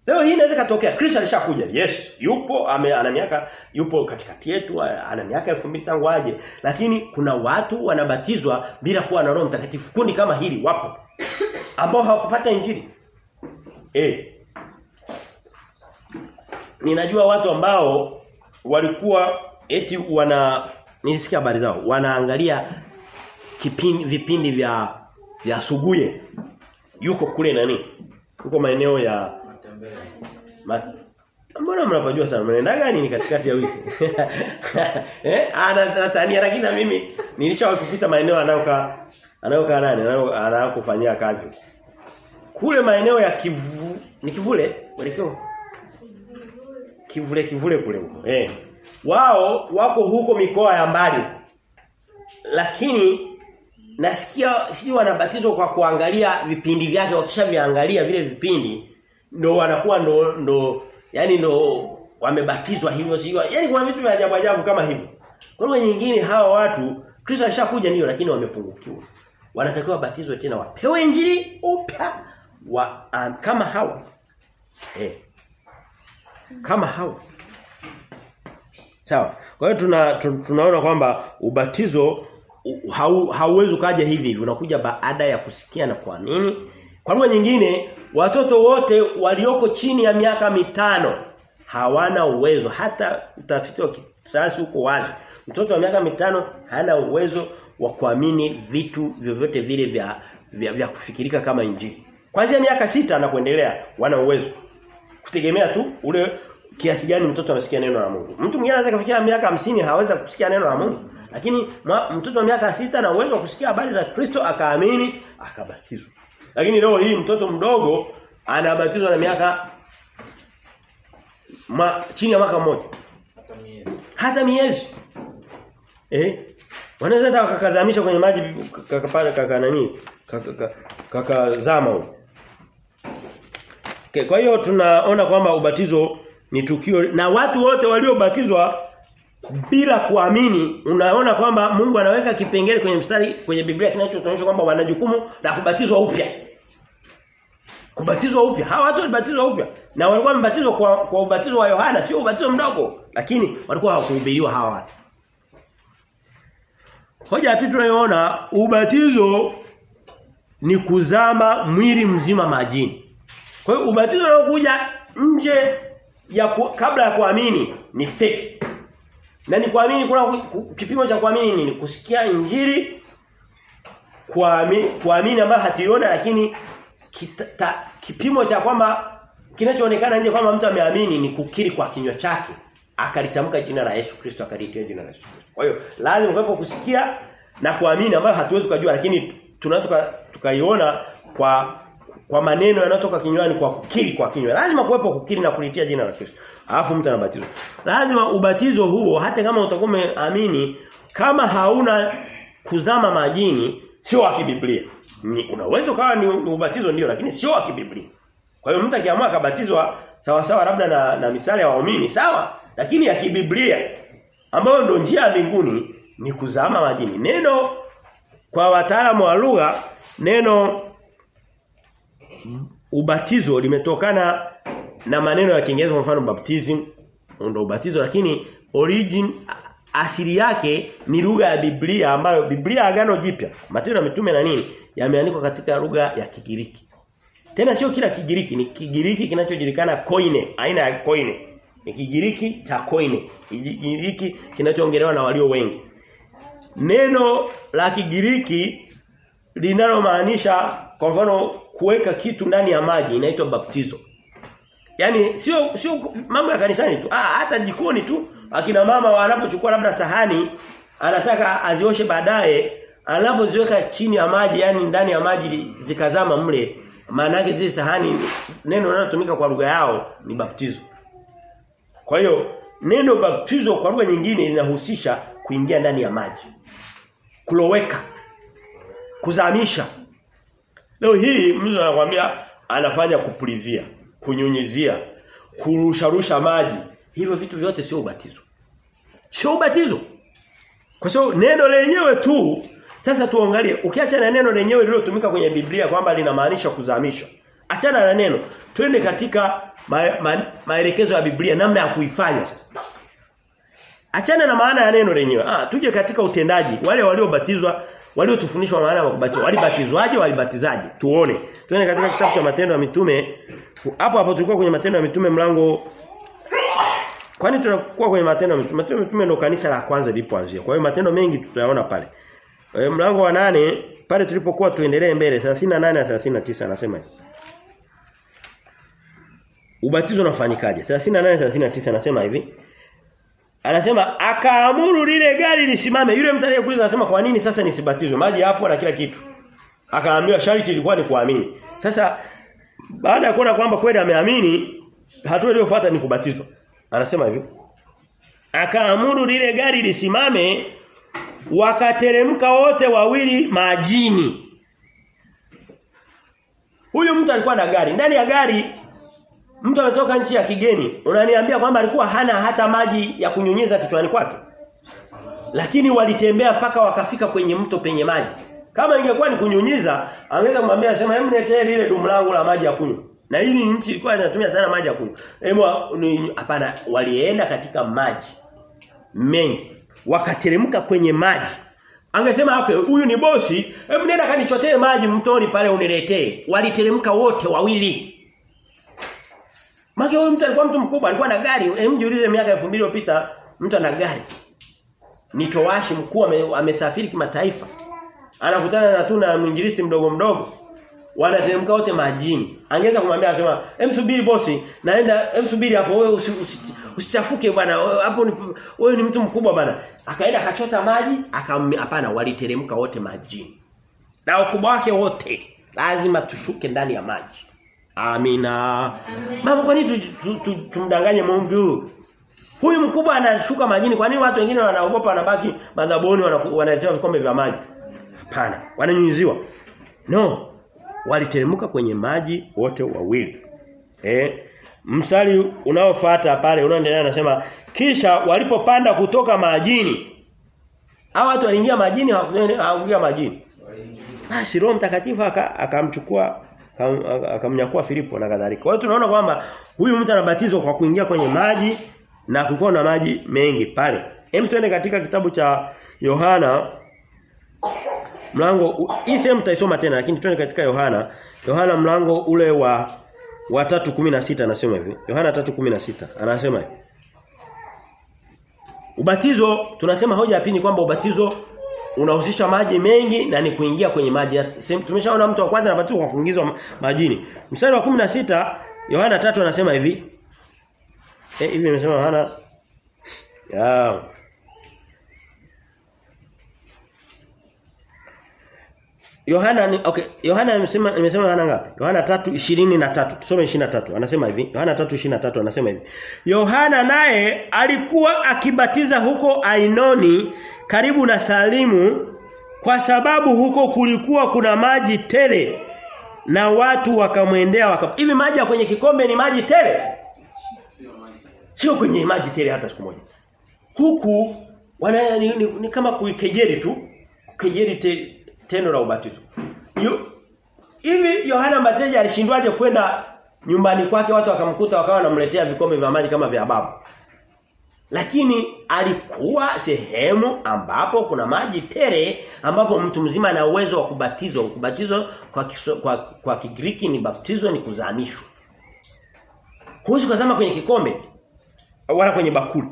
Leo hii inaweza katokea Kristo alishakuja. Yes, yupo ame, ana miaka yupo katikati yetu ana miaka 2000 tangu aje. Lakini kuna watu wanabatizwa bila kuwa na Roho Mtakatifu. Kundi kama hili wapo ambao hawakupata injili. Eh. Ninajua watu ambao walikuwa eti wana nilisikia habari zao wanaangalia kipindi vipindi vya vya Suguye yuko kule nani yuko maeneo ya Ma... Mbona mnapojua sana mnaenda gani ni katikati ya wiki? eh anatania lakini na mimi nilishawahi kupita maeneo anayoka anayoka nani anayokufanyia kazi. Kule maeneo ya kivu ni kivule mwelekeo kivule kivule kule huko. Eh. Wao wako huko mikoa ya mbali. Lakini nasikia siji wanabatizwa kwa kuangalia vipindi vyake wakishaviangalia vile vipindi ndo wanakuwa ndo ndo yani ndo wamebatizwa hivyo sio yani kuna vitu vya ajabu ajabu kama hivyo kwa hiyo nyingine hawa watu Kristo alishakuja ndio lakini wamepungukiwa wanatakiwa batizwe tena wapewe injili upya wa um, kama hawa eh kama hawa sawa kwa hiyo tuna, tunaona kwamba ubatizo hau, hauwezi kaja hivi hivi unakuja baada ya kusikia na kuamini kwa lugha nyingine watoto wote walioko chini ya miaka mitano hawana uwezo hata utafiti wa kisayansi huko wazi mtoto wa miaka mitano hana uwezo wa kuamini vitu vyovyote vile vya, vya vya kufikirika kama injili kuanzia miaka sita na kuendelea wana uwezo kutegemea tu ule kiasi gani mtoto amesikia neno la Mungu mtu mwingine anaweza kufikia miaka hamsini hawezi kusikia neno la Mungu lakini mtoto wa miaka sita na uwezo wa kusikia habari za Kristo akaamini akabatizwa lakini leo hii mtoto mdogo anabatizwa na miaka ma, chini ya mwaka mmoja. Hata miezi. Hata miezi. Eh? Wanaweza hata wakakazamisha kwenye maji kaka pale kaka nani? Kaka kaka zama huko. Kwa hiyo tunaona kwamba ubatizo ni tukio na watu wote waliobatizwa bila kuamini unaona kwamba Mungu anaweka kipengele kwenye mstari kwenye Biblia kinachotuonyesha kwamba wana jukumu la kubatizwa upya. Kubatizwa upya. Hawa watu walibatizwa upya. Na walikuwa wamebatizwa kwa, kwa ubatizo wa Yohana, sio ubatizo mdogo, lakini walikuwa hawakuhubiriwa hawa watu. Hoja ya pili tunayoona ubatizo ni kuzama mwili mzima majini. Kwa hiyo ubatizo unaokuja nje ya ku, kabla ya kuamini ni fake. Na ni kuamini kuna kipimo cha kuamini nini? Kusikia injili kuamini kuamini ambayo hatuiona lakini kita, kipimo cha kwamba kinachoonekana nje kwamba mtu ameamini ni kukiri kwa kinywa chake akalitamka jina la Yesu Kristo akalitia jina la Yesu Kristo. Kwa hiyo lazima kuwepo kusikia na kuamini ambayo hatuwezi kujua lakini tunaweza tukaiona kwa kwa maneno yanayotoka kinywani kwa kukiri kwa kinywa. Lazima kuwepo kukiri na kulitia jina la Kristo. Alafu mtu anabatizwa. Lazima ubatizo huo hata kama utakuwa umeamini kama hauna kuzama majini sio wa kibiblia. Ni unaweza ukawa ni ubatizo ndio lakini sio wa kibiblia. Kwa hiyo mtu akiamua akabatizwa sawa sawa labda na, na misali ya waumini sawa lakini ya kibiblia ambayo ndio njia ya mbinguni ni kuzama majini. Neno kwa wataalamu wa lugha neno ubatizo limetokana na maneno ya Kiingereza kwa mfano baptism ndio ubatizo lakini origin asili yake ni lugha ya Biblia ambayo Biblia agano jipya Matendo ya mitume na nini yameandikwa katika lugha ya Kigiriki. Tena sio kila Kigiriki ni Kigiriki kinachojulikana koine, aina ya koine. Ni Kigiriki cha koine. Kigiriki kinachoongelewa na walio wengi. Neno la Kigiriki linalomaanisha kwa mfano kuweka kitu ndani ya maji inaitwa baptizo. Yaani sio sio mambo ya kanisani tu. Ah hata jikoni tu akina mama wanapochukua labda sahani anataka azioshe baadaye anapoziweka chini ya maji yani ndani ya maji zikazama mle maana yake zile sahani neno linalotumika kwa lugha yao ni baptizo. Kwa hiyo neno baptizo kwa lugha nyingine linahusisha kuingia ndani ya maji. Kuloweka. Kuzamisha. Leo hii mtu anakuambia anafanya kupulizia, kunyunyizia, kurusharusha maji. Hivyo vitu vyote sio ubatizo. Sio ubatizo. Kwa sababu neno lenyewe tu sasa tuangalie ukiacha na neno lenyewe lililotumika kwenye Biblia kwamba linamaanisha kuzamisha. Achana na neno. Twende katika ma, ma, maelekezo ya Biblia namna ya kuifanya sasa. Achana na maana ya neno lenyewe. Ah, tuje katika utendaji. Wale waliobatizwa, waliotufundishwa maana ya kubatizwa, walibatizwaje, walibatizaje? Tuone. Twende katika kitabu cha Matendo ya Mitume. Hapo hapo tulikuwa kwenye Matendo ya Mitume mlango Kwani tunakuwa kwenye matendo ya mitume? Matendo ya mitume ndio kanisa la kwanza lilipoanzia. Kwa hiyo matendo mengi tutayaona pale. E, mlango wa nane pale tulipokuwa tuendelee mbele 38 na 39 anasema hivi. Ubatizo unafanyikaje? 38 39 anasema hivi. Anasema akaamuru lile gari lisimame. Yule mtu aliyekuuliza anasema kwa nini sasa nisibatizwe? Maji hapo na kila kitu. Akaambiwa sharti ilikuwa ni kuamini. Sasa baada ya kuona kwamba kweli ameamini, hatua iliyofuata ni kubatizwa. Anasema hivi. Akaamuru lile gari lisimame wakateremka wote wawili majini. Huyu mtu alikuwa na gari. Ndani ya gari mtu ametoka nchi ya kigeni. Unaniambia kwamba alikuwa hana hata maji ya kunyunyiza kichwani kwake. Lakini walitembea mpaka wakafika kwenye mto penye maji. Kama ingekuwa ni kunyunyiza, angeweza kumwambia sema hebu niletee lile dumu langu la maji ya kunywa. Na hili nchi ilikuwa inatumia sana maji ya kunywa. Hebu hapana walienda katika maji mengi. Wakateremka kwenye maji. Angesema okay, huyu ni bosi, hebu nenda kanichotee maji mtoni pale uniletee. Waliteremka wote wawili. Maki huyu mtu alikuwa mtu mkubwa, alikuwa na gari. Hem jiulize miaka 2000 iliyopita mtu ana gari. Ni towashi mkuu amesafiri kimataifa. Anakutana na tuna mwinjilisti mdogo mdogo. Wanateremka wote majini. Angeweza kumwambia asema, "Hem subiri bosi, naenda hem subiri hapo wewe usichafuke usi, bwana. Hapo wewe ni mtu mkubwa bwana." Akaenda akachota maji, hapana waliteremka wote majini. Na ukubwa wake wote lazima tushuke ndani ya maji. Amina. Mama kwa nini tumdanganye Mungu? Huyu mkubwa anashuka majini. Kwa nini watu wengine wanaogopa wanabaki madhaboni wanaletewa vikombe vya maji? Hapana, wananyunyiziwa. No. Waliteremka kwenye maji wote wawili. Eh? Msali unaofuata pale unaendelea anasema kisha walipopanda kutoka majini. Hao watu waliingia majini hawakuingia majini. Basi Roho Mtakatifu akamchukua akamnyakua Filipo na kadhalika. Kwa hiyo tunaona kwamba huyu mtu anabatizwa kwa kuingia kwenye maji na kulikuwa na maji mengi pale. Hem tuende katika kitabu cha Yohana mlango hii sehemu tutaisoma tena lakini tuende katika Yohana. Yohana mlango ule wa wa 3:16 anasema hivi. Yohana 3:16 anasema hivi. Ubatizo tunasema hoja ya pili kwamba ubatizo unahusisha maji mengi na ni kuingia kwenye maji. Tumeshaona mtu wa kwanza anabatizwa kwa kuingizwa majini. Mstari wa 16 Yohana 3 anasema hivi. Eh hivi nimesema Yohana ya Yohana ni okay Yohana nimesema nimesema Yohana ngapi? Yohana 3:23. Tusome 23. Anasema hivi. Yohana 3:23 anasema hivi. Yohana naye alikuwa akibatiza huko Ainoni karibu na Salimu kwa sababu huko kulikuwa kuna maji tele na watu wakamwendea waka hivi maji ya kwenye kikombe ni maji tele sio kwenye maji tele hata siku moja huku wana ni, ni, ni kama kuikejeli tu kukejeli te, tendo la ubatizo hivi Yohana Mbatizaji alishindwaje kwenda nyumbani kwake watu wakamkuta wakawa wanamletea vikombe vya maji kama vya babu lakini alikuwa sehemu ambapo kuna maji tere ambapo mtu mzima ana uwezo wa kubatizwa kubatizwa kwa kiso, kwa, kwa Kigiriki ni baptizo ni kuzamishwa huwezi kuzama kwenye kikombe wala kwenye bakuli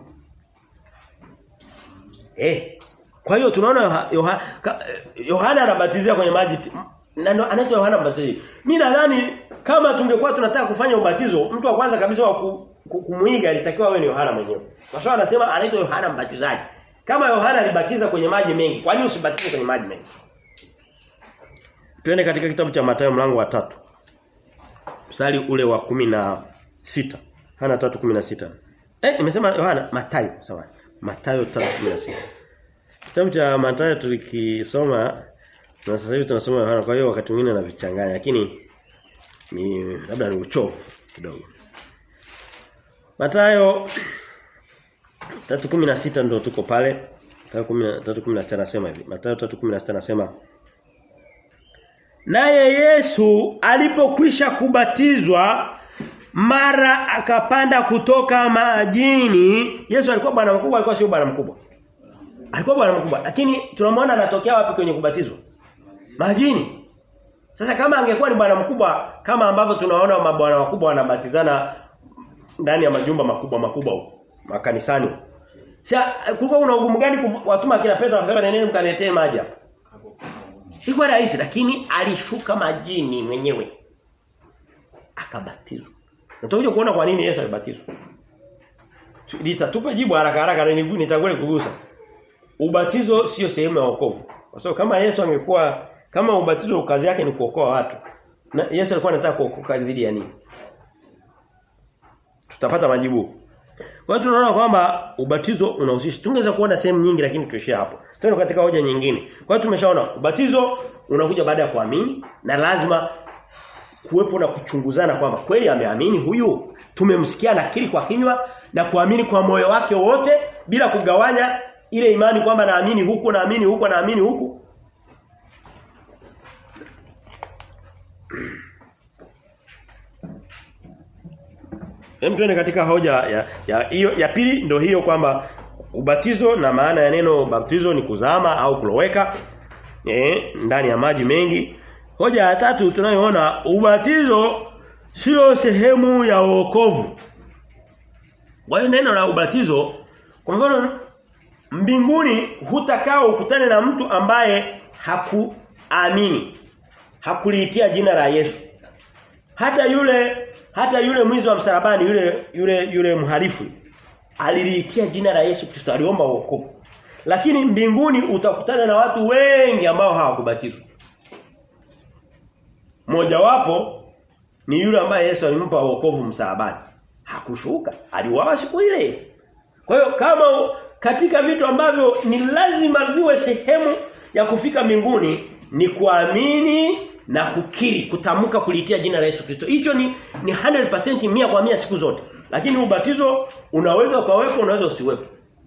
eh kwa hiyo tunaona Yohana Yohana anabatizia kwenye maji na ndo anaitwa Yohana Mbatizaji mimi nadhani kama tungekuwa tunataka kufanya ubatizo mtu wa kwanza kabisa wa ku, kumuiga alitakiwa awe ni Yohana mwenyewe. Kwa sababu anasema anaitwa Yohana Mbatizaji. Kama Yohana alibatiza kwenye maji mengi, kwa nini usibatize kwenye maji mengi? Twende katika kitabu cha Mathayo mlango wa tatu Mstari ule wa kumi na sita Yohana 3:16. Eh nimesema Yohana Mathayo, sawa. Mathayo 3:16. Kitabu cha Mathayo tulikisoma na sasa hivi tunasoma Yohana kwa hiyo wakati mwingine navichanganya lakini ni labda ni uchovu kidogo. Matayo 3:16 ndo tuko pale. 3:16 anasema hivi. Matayo 3:16 anasema naye Yesu alipokwisha kubatizwa mara akapanda kutoka majini Yesu alikuwa bwana mkubwa alikuwa sio bwana mkubwa alikuwa bwana mkubwa lakini tunamwona anatokea wapi kwenye kubatizwa majini sasa kama angekuwa ni bwana mkubwa kama ambavyo tunaona mabwana wakubwa wanabatizana ndani ya majumba makubwa makubwa huko makanisani sasa kulikuwa kuna ugumu gani watuma kina Petro akasema nendeni mkaletee maji hapa Ilikuwa rahisi lakini alishuka majini mwenyewe akabatizwa. Nitakuja kuona kwa nini Yesu alibatizwa. Litatupa jibu haraka haraka na nitangulie kugusa. Ubatizo sio sehemu ya wokovu. Kwa sababu kama Yesu angekuwa kama ubatizo kazi yake ni kuokoa watu. Na Yesu alikuwa anataka kuokoka dhidi ya nini? Tutapata majibu. Kwa hiyo tunaona kwamba ubatizo unahusisha. Tungeweza kuona sehemu nyingi lakini tuishie hapo. Twende katika hoja nyingine. Kwa hiyo tumeshaona ubatizo unakuja baada ya kuamini na lazima kuwepo na kuchunguzana kwamba kweli ameamini huyu tumemsikia nakiri kwa kinywa na kuamini kwa moyo wake wote bila kugawanya ile imani kwamba naamini huku naamini huku naamini huku Hem tuende katika hoja ya ya hiyo ya pili ndio hiyo kwamba ubatizo na maana ya neno baptizo ni kuzama au kuloweka eh ndani ya maji mengi. Hoja ya tatu tunayoona ubatizo sio sehemu ya wokovu. Kwa hiyo neno la ubatizo kwa mfano mbinguni hutakaa ukutane na mtu ambaye hakuamini. Hakuliitia jina la Yesu. Hata yule hata yule mwizi wa msalabani yule yule yule mhalifu aliliitia jina la Yesu Kristo aliomba wokovu. Lakini mbinguni utakutana na watu wengi ambao hawakubatizwa. Mmoja wapo ni yule ambaye Yesu alimpa wokovu msalabani. Hakushuka, aliuawa siku ile. Kwa hiyo kama katika vitu ambavyo ni lazima viwe sehemu ya kufika mbinguni ni kuamini na kukiri, kutamka kulitia jina la Yesu Kristo. Hicho ni ni 100% mia kwa mia siku zote. Lakini ubatizo unaweza ukawepo, unaweza usiwepo.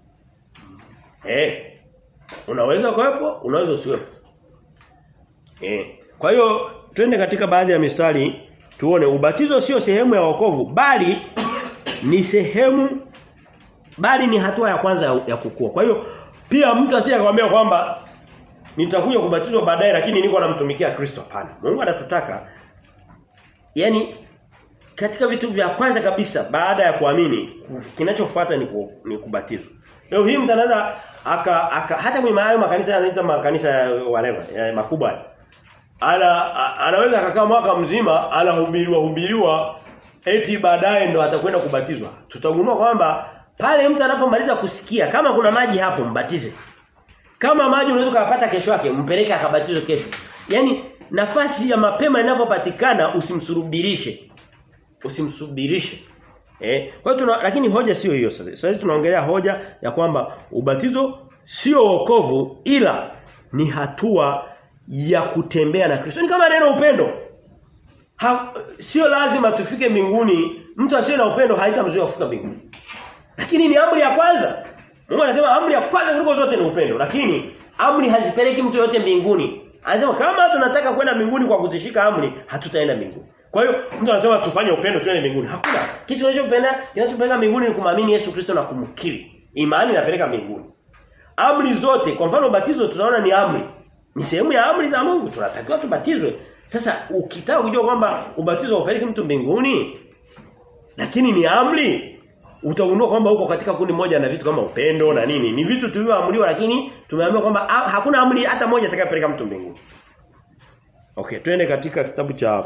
Eh. Unaweza ukawepo, unaweza usiwepo. Eh. Kwa hiyo twende katika baadhi ya mistari tuone ubatizo sio sehemu ya wokovu bali ni sehemu bali ni hatua ya kwanza ya, ya kukua. Kwa hiyo pia mtu asije akwambia kwamba nitakuja kubatizwa baadaye lakini niko namtumikia Kristo hapana. Mungu anatutaka yani katika vitu vya kwanza kabisa baada ya kuamini kinachofuata ni, ku, ni kubatizwa. Leo hii mtu anaweza aka, aka hata kwenye hayo makanisa yanaitwa makanisa ya whatever ya makubwa. Ana anaweza akakaa mwaka mzima anahubiriwa hubiriwa eti baadaye ndo atakwenda kubatizwa. Tutagundua kwamba pale mtu anapomaliza kusikia kama kuna maji hapo mbatize. Kama maji unaweza kupata kesho yake mpeleke akabatizwe kesho. Yaani nafasi ya mapema inapopatikana usimsurubirishe. Usimsubirishe. Eh? Kwa hiyo tuna lakini hoja sio hiyo sasa. Sasa tunaongelea hoja ya kwamba ubatizo sio wokovu ila ni hatua ya kutembea na Kristo. Ni kama neno upendo. Ha, sio lazima tufike mbinguni. Mtu asiye na upendo haitamzuia kufika mbinguni. Lakini ni amri ya kwanza. Mungu anasema amri ya kwanza kuliko zote ni upendo. Lakini amri hazipeleki mtu yote mbinguni. Anasema kama tunataka kwenda mbinguni kwa kuzishika amri, hatutaenda mbinguni. Kwa hiyo mtu anasema tufanye upendo tuende mbinguni. Hakuna. Kitu tunachopenda kinachopeleka mbinguni ni kumwamini Yesu Kristo na kumkiri. Imani inapeleka mbinguni. Amri zote, kwa mfano ubatizo tunaona ni amri. Ni sehemu ya amri za Mungu. Tunatakiwa tubatizwe. Sasa ukitaka kujua kwamba ubatizo haupeleki mtu mbinguni, lakini ni amri, utagundua kwamba uko katika kundi moja na vitu kama upendo na nini. Ni vitu tulivyoamriwa lakini tumeambiwa kwamba hakuna amri hata moja itakayopeleka mtu mbinguni. Okay, twende katika kitabu cha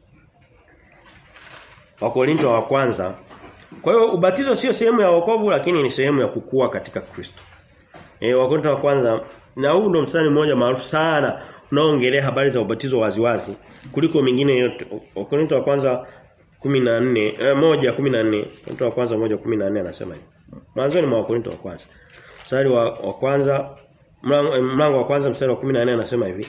Wakorinto wa kwanza. Kwa hiyo ubatizo sio sehemu ya wokovu lakini ni sehemu ya kukua katika Kristo. Eh Wakorinto wa kwanza na huu ndo mstari mmoja maarufu sana unaoongelea habari za ubatizo waziwazi kuliko mingine yote. Wakorinto wa kwanza 14 eh, moja 14 Wakorinto wa kwanza moja 14 anasema hivi. Mwanzo ni mwa Wakorinto wa kwanza. Mstari wa, wa kwanza mlango, mlango wa kwanza mstari wa 14 anasema hivi.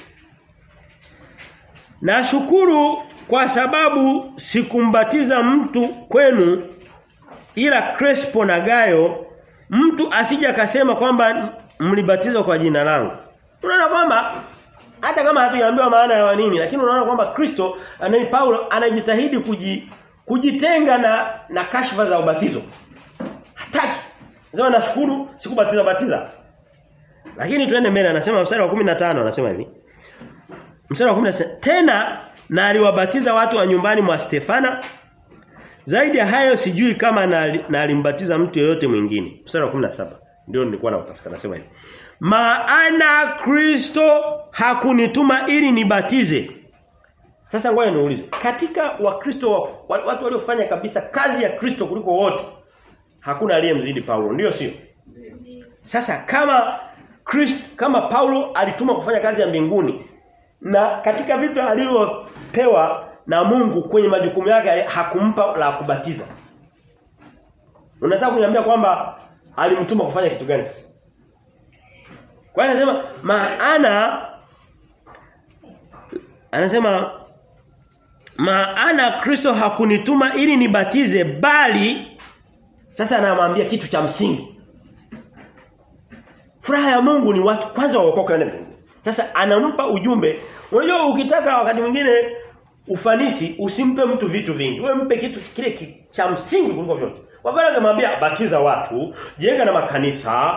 Nashukuru kwa sababu sikumbatiza mtu kwenu ila Crespo na Gayo mtu asije akasema kwamba mlibatizwa kwa jina langu. Unaona kwamba hata kama hatujaambiwa maana ya nini lakini unaona kwamba Kristo anani Paulo anajitahidi kuji, kujitenga na na kashfa za ubatizo. Hataki. Sema nashukuru sikubatiza batiza. Lakini tuende mbele anasema mstari wa 15 anasema hivi. Mstari wa 16 tena na aliwabatiza watu wa nyumbani mwa Stefana zaidi ya hayo sijui kama na, na alimbatiza mtu yeyote mwingine. Mstari wa 17 ndio nilikuwa nautafuta nasema hivi. Maana Kristo hakunituma ili nibatize. Sasa ngoja niulize. Katika wakristo watu waliofanya kabisa kazi ya Kristo kuliko wote hakuna aliyemzidi Paulo, ndio sio? Sasa kama Kristo kama Paulo alituma kufanya kazi ya mbinguni na katika vitu alivyopewa na Mungu kwenye majukumu yake hakumpa la kubatiza. Unataka kuniambia kwamba alimtuma kufanya kitu gani sasa? Kwa hiyo anasema maana anasema maana Kristo hakunituma ili nibatize bali sasa anamwambia kitu cha msingi. Furaha ya Mungu ni watu kwanza waokoke na mbinguni. Sasa anampa ujumbe. Unajua ukitaka wakati mwingine ufanisi usimpe mtu vitu vingi. Wewe mpe kitu kile cha msingi kuliko vyote. Kwa mfano angemwambia batiza watu, jenga na makanisa,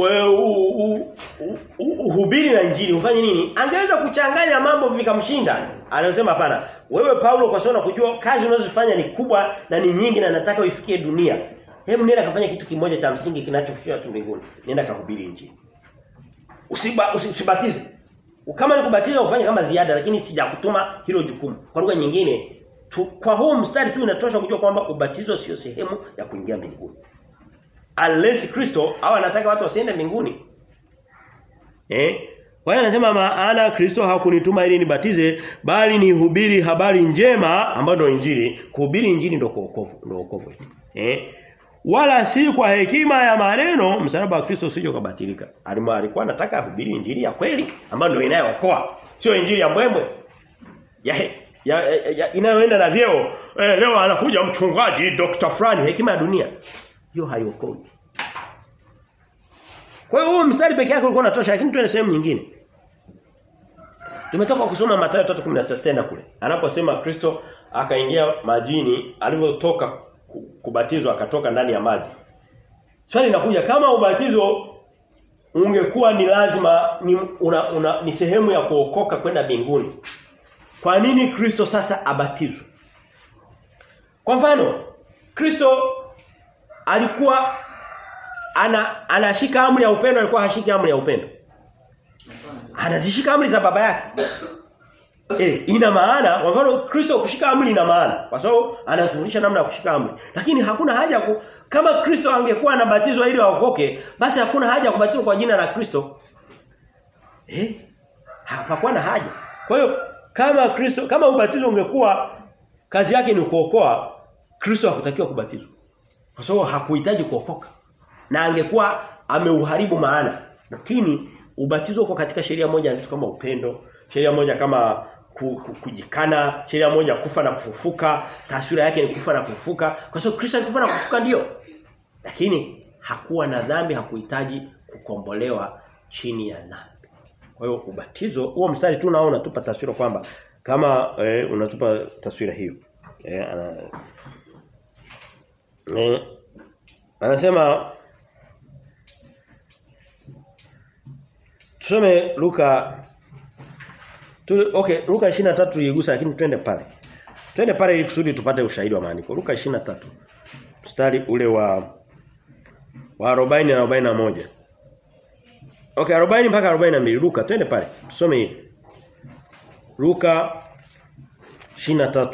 uhubiri na injili, ufanye nini? Angeweza kuchanganya mambo vikamshinda. Anasema hapana. Wewe Paulo kwa sababu kujua kazi unazofanya ni kubwa na ni nyingi na nataka uifikie dunia. Hebu nenda kafanya kitu kimoja cha msingi kinachofikia watu mbinguni. Nenda kahubiri injili. Usiba, usibatize. Kama ni kubatiza ufanye kama ziada lakini sijakutuma hilo jukumu. Kwa lugha nyingine tu, kwa huu mstari tu inatosha kujua kwamba ubatizo sio sehemu ya kuingia mbinguni. Unless Kristo au anataka watu wasiende mbinguni. Eh? Kwa hiyo anasema maana Kristo hakunituma ili nibatize bali nihubiri habari njema ambayo ndio injili. Kuhubiri injili ndio wokovu, ndio wokovu. Eh? Wala si kwa hekima ya maneno msalaba wa Kristo usije kubatilika. Alikuwa anataka ahubiri injili ya kweli ambayo ndio inayookoa. Sio injili ya mbwembwe. Ya, ya, ya, ya inayoenda na vyeo. Eh, leo anakuja mchungaji Dr. Frani hekima ya dunia. Hiyo haiokoi. Kwa hiyo huu mstari peke yake ulikuwa unatosha lakini tuende sehemu nyingine. Tumetoka kusoma Mathayo 3:16 kule. Anaposema Kristo akaingia majini alivyotoka kubatizwa akatoka ndani ya maji. Swali linakuja kama ubatizo ungekuwa ni lazima ni, una, una, ni sehemu ya kuokoka kwenda mbinguni. Kwa nini Kristo sasa abatizwe? Kwa mfano, Kristo alikuwa ana anashika amri ya upendo alikuwa hashiki amri ya upendo. Anazishika amri za baba yake. Eh, ina maana kwa mfano Kristo kushika amri ina maana kwa sababu anatufundisha namna ya kushika amri. Lakini hakuna haja ku, kama Kristo angekuwa anabatizwa ili aokoke, basi hakuna haja kubatizwa kwa jina la Kristo. Eh? Hapakuwa na haja. Kwa hiyo kama Kristo kama ubatizo ungekuwa kazi yake ni kuokoa, Kristo hakutakiwa kubatizwa. Kwa sababu hakuhitaji kuokoka. Na angekuwa ameuharibu maana. Lakini ubatizo uko katika sheria moja vitu kama upendo, sheria moja kama kujikana, sheria moja kufa na kufufuka, taswira yake ni kufa na kufufuka. Kwa sababu Kristo alikufa na kufufuka ndio. Lakini hakuwa na dhambi, hakuhitaji kukombolewa chini ya dhambi. Kwa hiyo ubatizo huo mstari tu naona unatupa taswira kwamba kama eh, unatupa taswira hiyo. Eh, ana, eh, anasema Tusome Luka tu, okay Luka 23 tuigusa lakini twende pale. Twende pale ili kusudi tupate ushahidi wa maandiko. Luka 23 mstari ule wa wa 40 na 41. Okay 40 mpaka 42 Luka twende pale. Tusome hili. Luka 23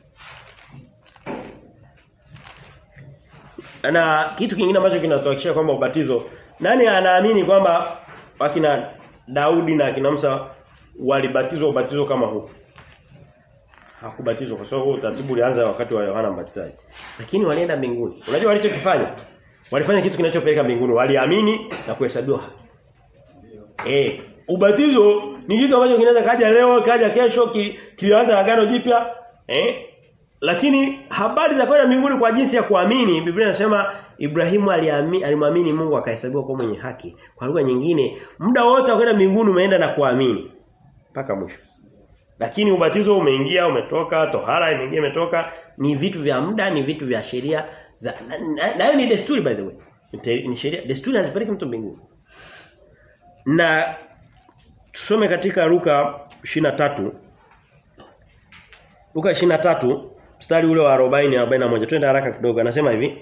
Na kitu kingine ambacho kinatuhakikisha kwamba ubatizo nani anaamini kwamba wakina Daudi na akina Musa walibatizwa ubatizo kama huu. Hakubatizwa kwa sababu utaratibu ulianza wakati wa Yohana Mbatizaji. Lakini walienda mbinguni. Unajua walichokifanya? Walifanya kitu kinachopeleka mbinguni. Waliamini na kuhesabiwa haki. Eh, ubatizo ni kitu ambacho kinaweza kaja leo, kaja kesho, ki, kilianza agano jipya. Eh? Lakini habari za kwenda mbinguni kwa jinsi ya kuamini, Biblia inasema Ibrahimu aliamini alimwamini Mungu akahesabiwa kuwa mwenye haki. Kwa lugha nyingine, muda wote wa kwenda mbinguni umeenda na kuamini. mpaka mwisho. Lakini ubatizo umeingia, umetoka, tohara imeingia, imetoka, ni vitu vya muda, ni vitu vya sheria za nayo na, na ni desturi by the way. Ni sheria, desturi hazipeleki mtu mbinguni. Na tusome katika Luka 23 Luka 23 mstari ule wa 40 41 twende haraka kidogo anasema hivi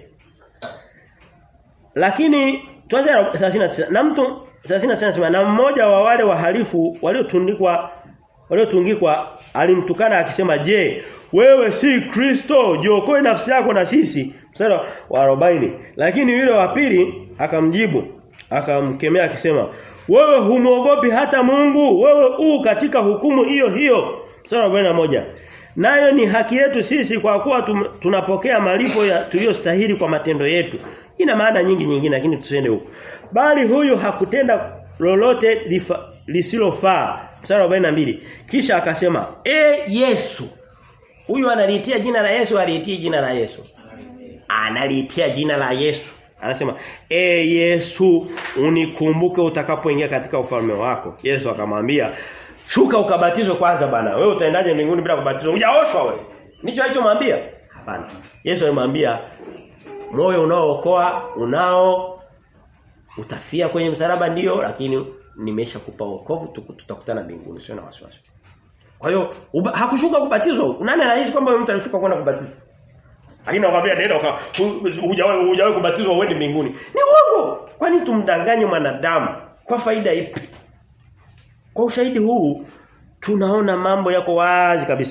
Lakini tuanze 39 na mtu 39 anasema na mmoja wa wale wahalifu waliotundikwa waliotungikwa alimtukana akisema je wewe si Kristo jiokoe nafsi yako na sisi mstari wa 40 lakini yule wa pili akamjibu akamkemea akisema wewe humuogopi hata Mungu wewe u katika hukumu hiyo hiyo mstari wa 41 nayo ni haki yetu sisi kwa kuwa tum, tunapokea malipo ya tuliyostahili kwa matendo yetu ina maana nyingi nyingine lakini tusiende huko bali huyu hakutenda lolote lisilofaa mstari wa 42 kisha akasema e Yesu huyu analiitia jina la Yesu aliitia jina la Yesu analiitia jina la Yesu anasema e Yesu unikumbuke utakapoingia katika ufalme wako Yesu akamwambia shuka ukabatizwe kwanza bana wewe utaendaje mbinguni bila kubatizwa hujaoshwa wewe ndicho alichomwambia hapana Yesu alimwambia moyo unaookoa unao utafia kwenye msalaba ndio lakini nimeshakupa wokovu tutakutana mbinguni sio na wasiwasi kwa hiyo hakushuka kubatizwa nani anahisi kwamba mtu alishuka kwenda kubatizwa lakini nakwambia nenda hujawahi hujawahi kubatizwa uende mbinguni ni uongo kwani tumdanganye mwanadamu kwa faida ipi kwa ushahidi huu tunaona mambo yako wazi kabisa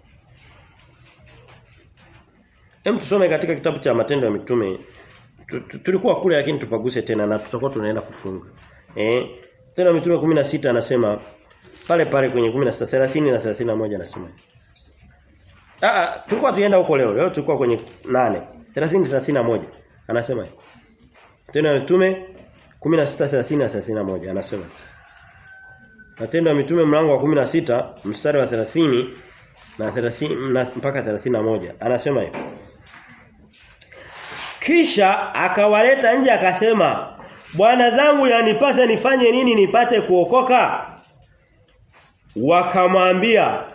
Hem tusome katika kitabu cha Matendo ya Mitume. Tulikuwa kule lakini tupaguse tena na tutakuwa tunaenda kufunga. Eh? Matendo ya Mitume 16 anasema pale pale kwenye 16 30 na 31 anasema. Ah tulikuwa tuenda huko leo. Leo tulikuwa kwenye 8. 30 31 anasema. Matendo ya Mitume 16 30 na 31 anasema. Matendo ya Mitume mlango wa 16 mstari wa 30 na 30 na mpaka 31 anasema hivi kisha akawaleta nje akasema bwana zangu yanipasa nifanye nini nipate kuokoka wakamwambia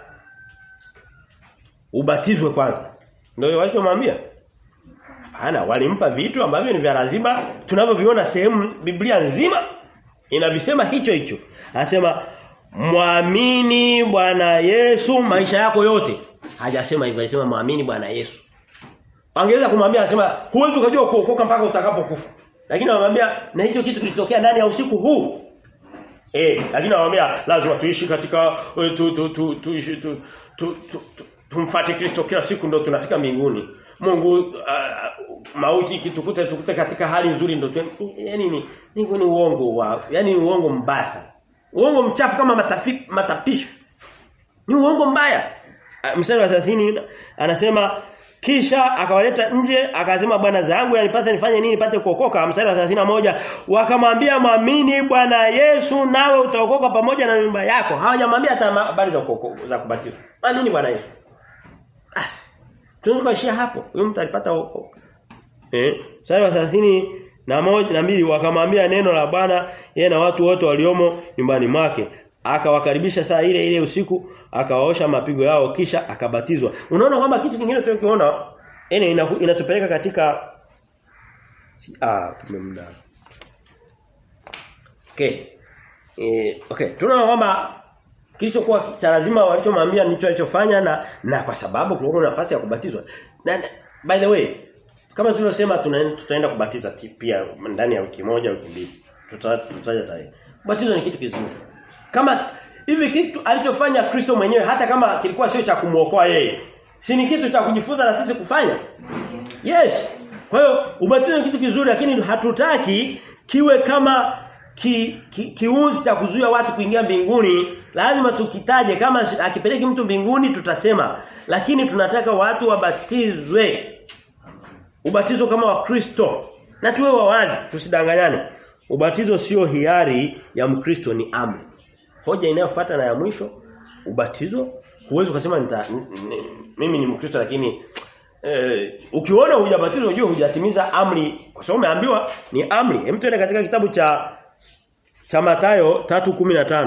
ubatizwe kwanza ndio walichomwambia hapana walimpa vitu ambavyo ni vya lazima tunavyoviona sehemu Biblia nzima inavisema hicho hicho anasema Muamini Bwana Yesu maisha yako yote. Hajasema hivyo, alisema muamini Bwana Yesu. Angeweza kumwambia anasema huwezi ukajua kuokoka mpaka utakapokufa. Lakini anamwambia na hicho kitu kilitokea ndani ya usiku huu. Eh, lakini anamwambia lazima tuishi katika tu tu tu tuishi tu tu tumfuate Kristo kila siku ndio tunafika mbinguni. Mungu uh, mauti kitukute tukute katika hali nzuri ndio yani ni ni uongo wa yani ni uongo mbaya Uongo mchafu kama matafi, matapisho. Ni uongo mbaya. Mstari wa 30 anasema kisha akawaleta nje akasema bwana zangu yanipasa nifanye nini nipate kuokoka mstari wa 31 wakamwambia mwamini bwana Yesu nawe utaokoka pamoja na nyumba yako hawajamwambia hata habari za za kubatizwa amini bwana Yesu ah tunaweza kuishia hapo huyo mtu alipata wokovu eh mstari wa 30 na moja na mbili wakamwambia neno la Bwana yeye na watu wote waliomo nyumbani mwake akawakaribisha saa ile ile usiku akawaosha mapigo yao kisha akabatizwa unaona kwamba kitu kingine tunakiona ene inatupeleka katika si, ah tumemda okay eh okay tunaona kwamba kilichokuwa cha lazima walichomwambia ndicho alichofanya na na kwa sababu kulikuwa nafasi ya kubatizwa na by the way kama tulivyosema tutaenda kubatiza pia ndani ya wiki moja wiki mbili. Tutaja tarehe. Batizo ni kitu kizuri. Kama hivi kitu alichofanya Kristo mwenyewe hata kama kilikuwa sio cha kumuokoa yeye. Si ni kitu cha kujifunza na sisi kufanya? Yes. Kwa hiyo ubatizo ni kitu kizuri lakini hatutaki kiwe kama ki, ki, kiunzi cha kuzuia watu kuingia mbinguni. Lazima tukitaje kama akipeleki mtu mbinguni tutasema. Lakini tunataka watu wabatizwe ubatizo kama wa Kristo na tuwe wawazi tusidanganyane ubatizo sio hiari ya mkristo ni amri hoja inayofuata na ya mwisho ubatizo huwezi kusema nita mimi ni mkristo lakini eh, ukiona hujabatizwa unajua hujatimiza amri kwa sababu umeambiwa ni amri hem tuende katika kitabu cha cha Mathayo 3:15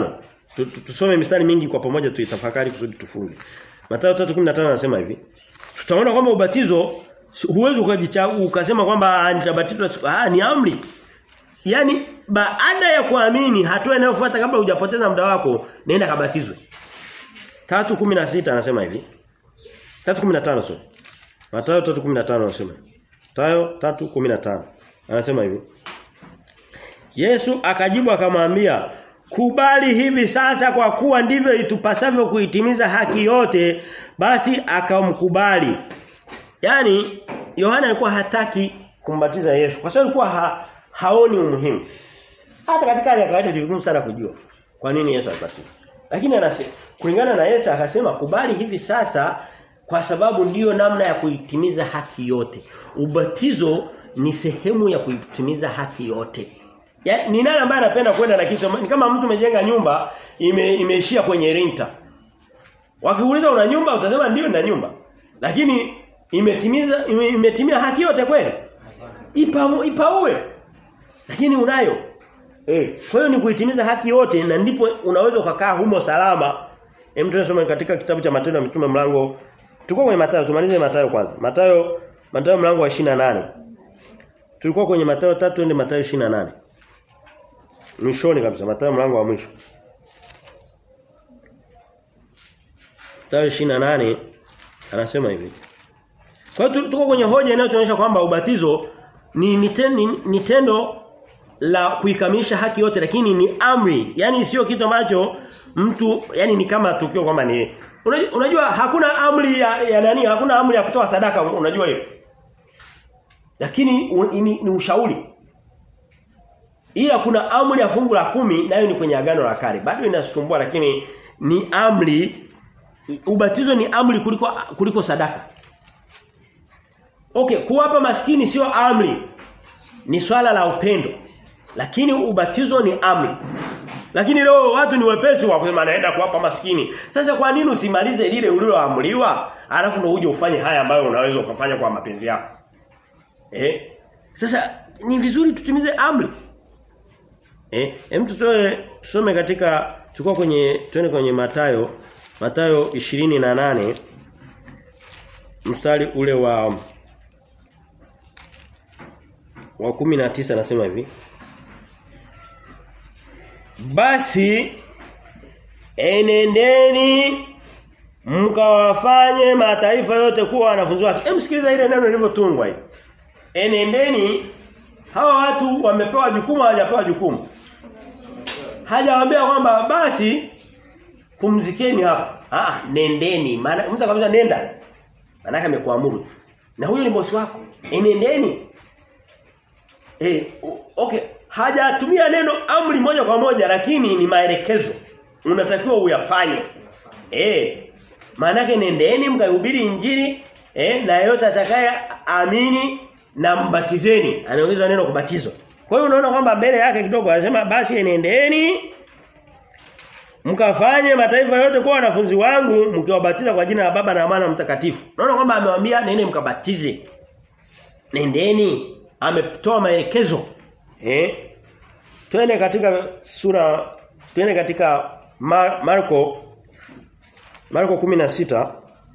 Tu- tu- Tusome mistari mingi kwa pamoja tuitafakari kusudi tufunge. Mathayo 3:15 anasema hivi. Tutaona kwamba ubatizo si- huwezi ukajichagua ukasema kwamba "Ah, nitabatizwa siku-" ah ni amri. Yaani baada ya kuamini hatua inayofuata kabla hujapoteza muda wako nenda kabatizwe. 3:16 anasema hivi. 3:15 sio. Mathayo 3:15 anasema. Mathayo 3:15 anasema hivi. Yesu akajibu akamwambia, "Kubali hivi sasa kwa kuwa ndivyo itupasavyo kuitimiza haki yote." Basi akamkubali. Yaani Yohana alikuwa hataki kumbatiza Yesu kwa sababu alikuwa ha, haoni umuhimu. Hata katika hali ya kawaida ni vigumu sana kujua kwa nini Yesu alibatizwa. Lakini anasema kulingana na Yesu akasema kubali hivi sasa kwa sababu ndiyo namna ya kuitimiza haki yote. Ubatizo ni sehemu ya kuitimiza haki yote. Ya, ni nani ambaye anapenda kwenda na kitu ni kama mtu amejenga nyumba ime, imeishia kwenye rinta. Wakiuliza una nyumba utasema ndio na nyumba. Lakini imetimiza ime, imetimia haki yote kweli? Ipa ipaue. Lakini unayo. Eh, kwa hiyo ni kuitimiza haki yote na ndipo unaweza ukakaa humo salama. Hem tunasoma katika kitabu cha Matendo ya Mitume mlango Tulikuwa kwenye Mathayo, tumalize Mathayo kwanza. Mathayo Mathayo mlango wa 28. Tulikuwa kwenye Mathayo 3 twende Mathayo 28. Mwishoni kabisa Mathayo mlango wa mwisho. Mathayo 28 anasema hivi. Kwa hiyo tuko kwenye hoja inayotuonyesha kwamba ubatizo ni ni, ten, ni, ni tendo la kuikamilisha haki yote lakini ni amri. Yaani sio kitu ambacho mtu yani ni kama tukio kwamba ni unajua, unajua hakuna amri ya, ya nani hakuna amri ya kutoa sadaka unajua hiyo. Lakini un, ni, ni ushauri. Ila kuna amri ya fungu la kumi nayo ni kwenye agano la kale. Bado inasumbua lakini ni amri ubatizo ni amri kuliko kuliko sadaka. Okay, kuwapa maskini sio amri. Ni swala la upendo. Lakini ubatizo ni amri. Lakini leo watu ni wepesi wa kusema naenda kuwapa maskini. Sasa kwa nini usimalize lile uliloamriwa alafu ndio uje ufanye haya ambayo unaweza ukafanya kwa mapenzi yako? Eh? Sasa ni vizuri tutimize amri. Eh, hem tutoe tusome katika tulikuwa kwenye twende kwenye Matayo Matayo 28 mstari ule wa wa 19 anasema hivi Basi enendeni mkawafanye mataifa yote kuwa wanafunzi wake. Hebu sikiliza ile neno lilivyotungwa hili. Enendeni hawa watu wamepewa jukumu hawajapewa jukumu. Hajawaambia kwamba basi pumzikeni hapa. Ah, nendeni. Maana mtu akamwambia nenda. Maana amekuamuru. Na huyo ni bosi wako. Enendeni. Eh, okay. Hajatumia neno amri moja kwa moja lakini ni maelekezo. Unatakiwa uyafanye. Eh. Maana nendeni mkahubiri injili eh na yote atakaye amini na mbatizeni. Anaongeza neno kubatizwa. Kwa hiyo unaona kwamba mbele yake kidogo anasema basi nendeni mkafanye mataifa yote kuwa wanafunzi wangu mkiwabatiza kwa jina la Baba na Mwana Mtakatifu. Unaona kwamba amewaambia nene mkabatize. Nendeni. Ametoa maelekezo. Eh? Twende katika sura twende katika Mar Marko Marko 16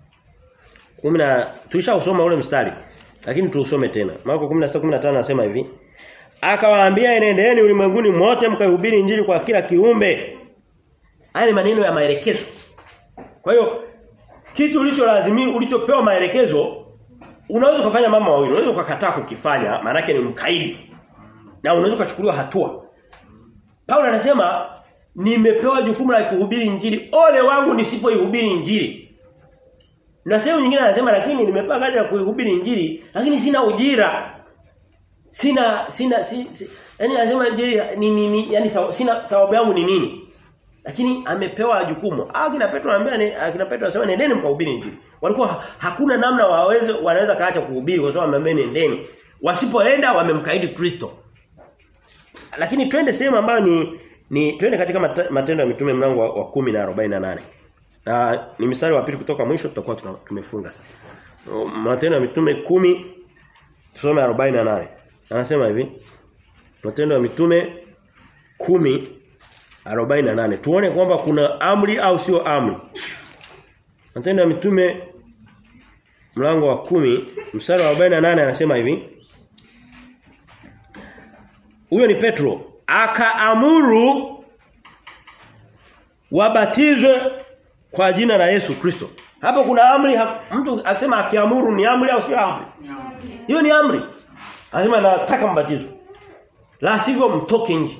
10 tulishausoma ule mstari lakini tuusome tena. Marko 16:15 anasema hivi. Akawaambia enendeni ulimwenguni mote mkahubiri injili kwa kila kiumbe. Haya ni maneno ya maelekezo. Kwa hiyo kitu ulicholazimi ulichopewa maelekezo unaweza kufanya mama mawili. Unaweza ukakataa kukifanya maana ni mkaidi. Na unaweza kuchukuliwa hatua. Paulo anasema nimepewa jukumu la kuhubiri injili. Ole wangu nisipoihubiri injili. Na sehemu nyingine anasema lakini nimepewa kazi ya kuihubiri injili lakini sina ujira. Sina sina si, si, yani anasema injili ni nini yani sina thawabu yangu ni nini? Lakini amepewa jukumu. Ah kina Petro anambia akina Petro anasema nendeni mkahubiri injili. Walikuwa hakuna namna waweze wanaweza kaacha kuhubiri kwa sababu ameambia nendeni. Wasipoenda wamemkaidi Kristo. Lakini twende sehemu ambayo ni ni twende katika matendo ya mitume mlango wa, wa 10 na 48. Na ni mstari wa pili kutoka mwisho tutakuwa tumefunga sasa. Matendo ya mitume 10 tusome 48. Anasema hivi. Matendo ya mitume 10 48. Tuone kwamba kuna amri au sio amri. Matendo ya Mitume mlango wa kumi mstari wa 48 anasema hivi. Huyo ni Petro. Akaamuru wabatizwe kwa jina la Yesu Kristo. Hapo kuna amri ha, mtu akisema akiamuru ni amri au sio amri? Hiyo ni amri. Anasema nataka mbatizo. La sivyo mtoke nje.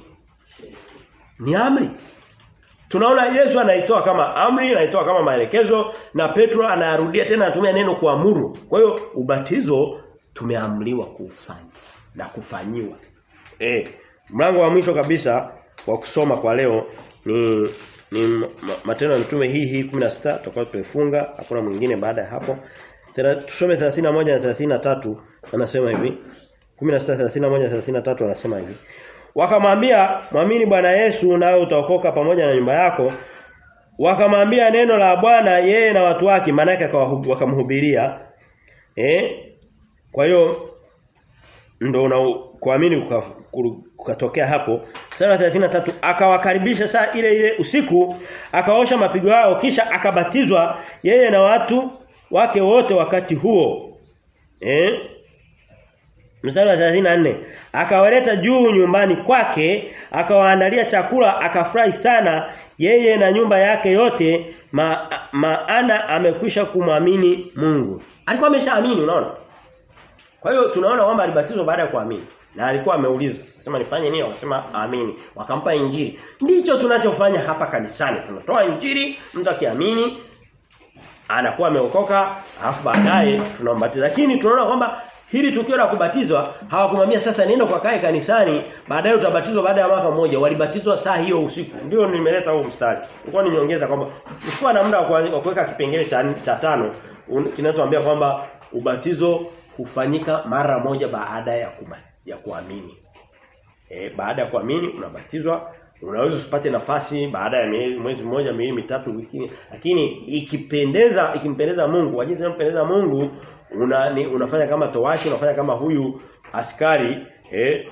Ni amri. Tunaona Yesu anaitoa kama amri, anaitoa kama maelekezo na Petro anarudia tena anatumia neno kuamuru. Kwa hiyo ubatizo tumeamriwa kufanya na kufanyiwa. Eh, mlango wa mwisho kabisa wa kusoma kwa leo ni ni matendo ya mitume hii hii 16 tutakuwa tumefunga hakuna mwingine baada ya hapo. Tena tusome 31 na 33 anasema hivi. 16 31 33 anasema hivi. Wakamwambia mwamini Bwana Yesu nawe utaokoka pamoja na nyumba yako. Wakamwambia neno la Bwana yeye na watu wake maana yake wakamhubiria. Eh? Kwa hiyo ndo una kuamini kukatokea hapo. Sura 33 akawakaribisha saa ile ile usiku akaosha mapigo yao kisha akabatizwa yeye na watu wake wote wakati huo. Eh? Mstari wa 34 akawaleta juu nyumbani kwake akawaandalia chakula akafurahi sana yeye na nyumba yake yote ma, maana amekwisha kumwamini Mungu. Alikuwa ameshaamini unaona? Kwa hiyo tunaona kwamba alibatizwa baada ya kuamini. Na alikuwa ameuliza, sema nifanye nini? Wakasema amini. Wakampa injili. Ndicho tunachofanya hapa kanisani. Tunatoa injili, mtu akiamini anakuwa ameokoka, alafu baadaye tunambatiza. Lakini tunaona kwamba hili tukio la kubatizwa hawakumwambia sasa nenda kwa kae kanisani baadaye utabatizwa baada ya mwaka mmoja walibatizwa saa hiyo usiku ndio nimeleta huo mstari nilikuwa nimeongeza kwamba usikuwa na muda wa kuweka kipengele cha, cha tano kinatuambia kwamba ubatizo hufanyika mara moja baada ya kuma, ya kuamini e, baada ya kuamini unabatizwa unaweza usipate nafasi baada ya mwezi mmoja miezi mitatu wiki lakini ikipendeza ikimpendeza Mungu wajinsi inampendeza Mungu una, ni, unafanya kama towashi unafanya kama huyu askari eh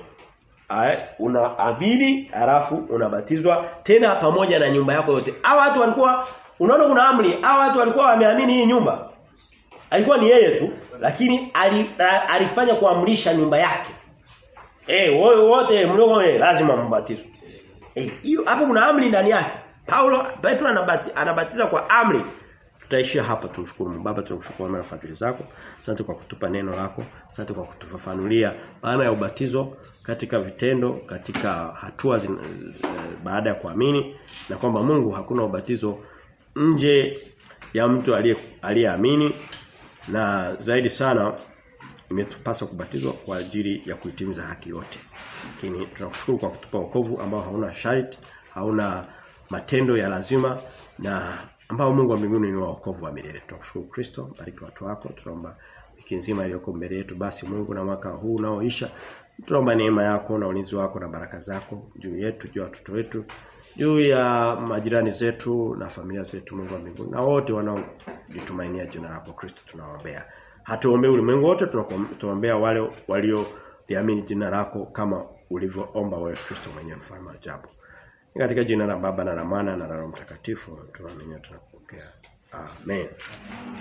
unaamini halafu unabatizwa tena pamoja na nyumba yako yote. Hao watu walikuwa unaona kuna amri, hao watu walikuwa wameamini hii nyumba. Alikuwa ni yeye tu lakini alifanya kuamrisha nyumba yake. Eh wote mlio lazima mbatizwe. Eh hiyo hapo kuna amri ndani yake. Paulo Petro anabati, anabatiza kwa amri. Tutaishia hapa tumshukuru Mungu. Baba tunakushukuru kwa fadhili zako. Asante kwa kutupa neno lako. Asante kwa kutufafanulia maana ya ubatizo katika vitendo, katika hatua zin, baada ya kuamini na kwamba Mungu hakuna ubatizo nje ya mtu aliyeamini na zaidi sana imetupasa kubatizwa kwa ajili ya kuitimiza haki yote. Lakini tunakushukuru kwa kutupa wokovu ambao hauna sharti, hauna matendo ya lazima na ambao Mungu wa mbinguni ni wokovu wa milele. Tunakushukuru Kristo, bariki watu wako. Tunaomba wiki nzima iliyoko mbele yetu basi Mungu na mwaka huu unaoisha tunaomba neema yako na ulinzi wako na baraka zako juu yetu, juu ya watoto wetu, juu ya majirani zetu na familia zetu Mungu wa mbinguni na wote wanaojitumainia jina lako Kristo tunawaombea. Hatuombei ulimwengu wote tunaombea wale walioliamini jina lako kama ulivyoomba wewe Kristo mwenyewe mfalme wa ajabu. Katika jina la Baba na la Mwana na la Roho Mtakatifu tunaamini tunapokea. Amen.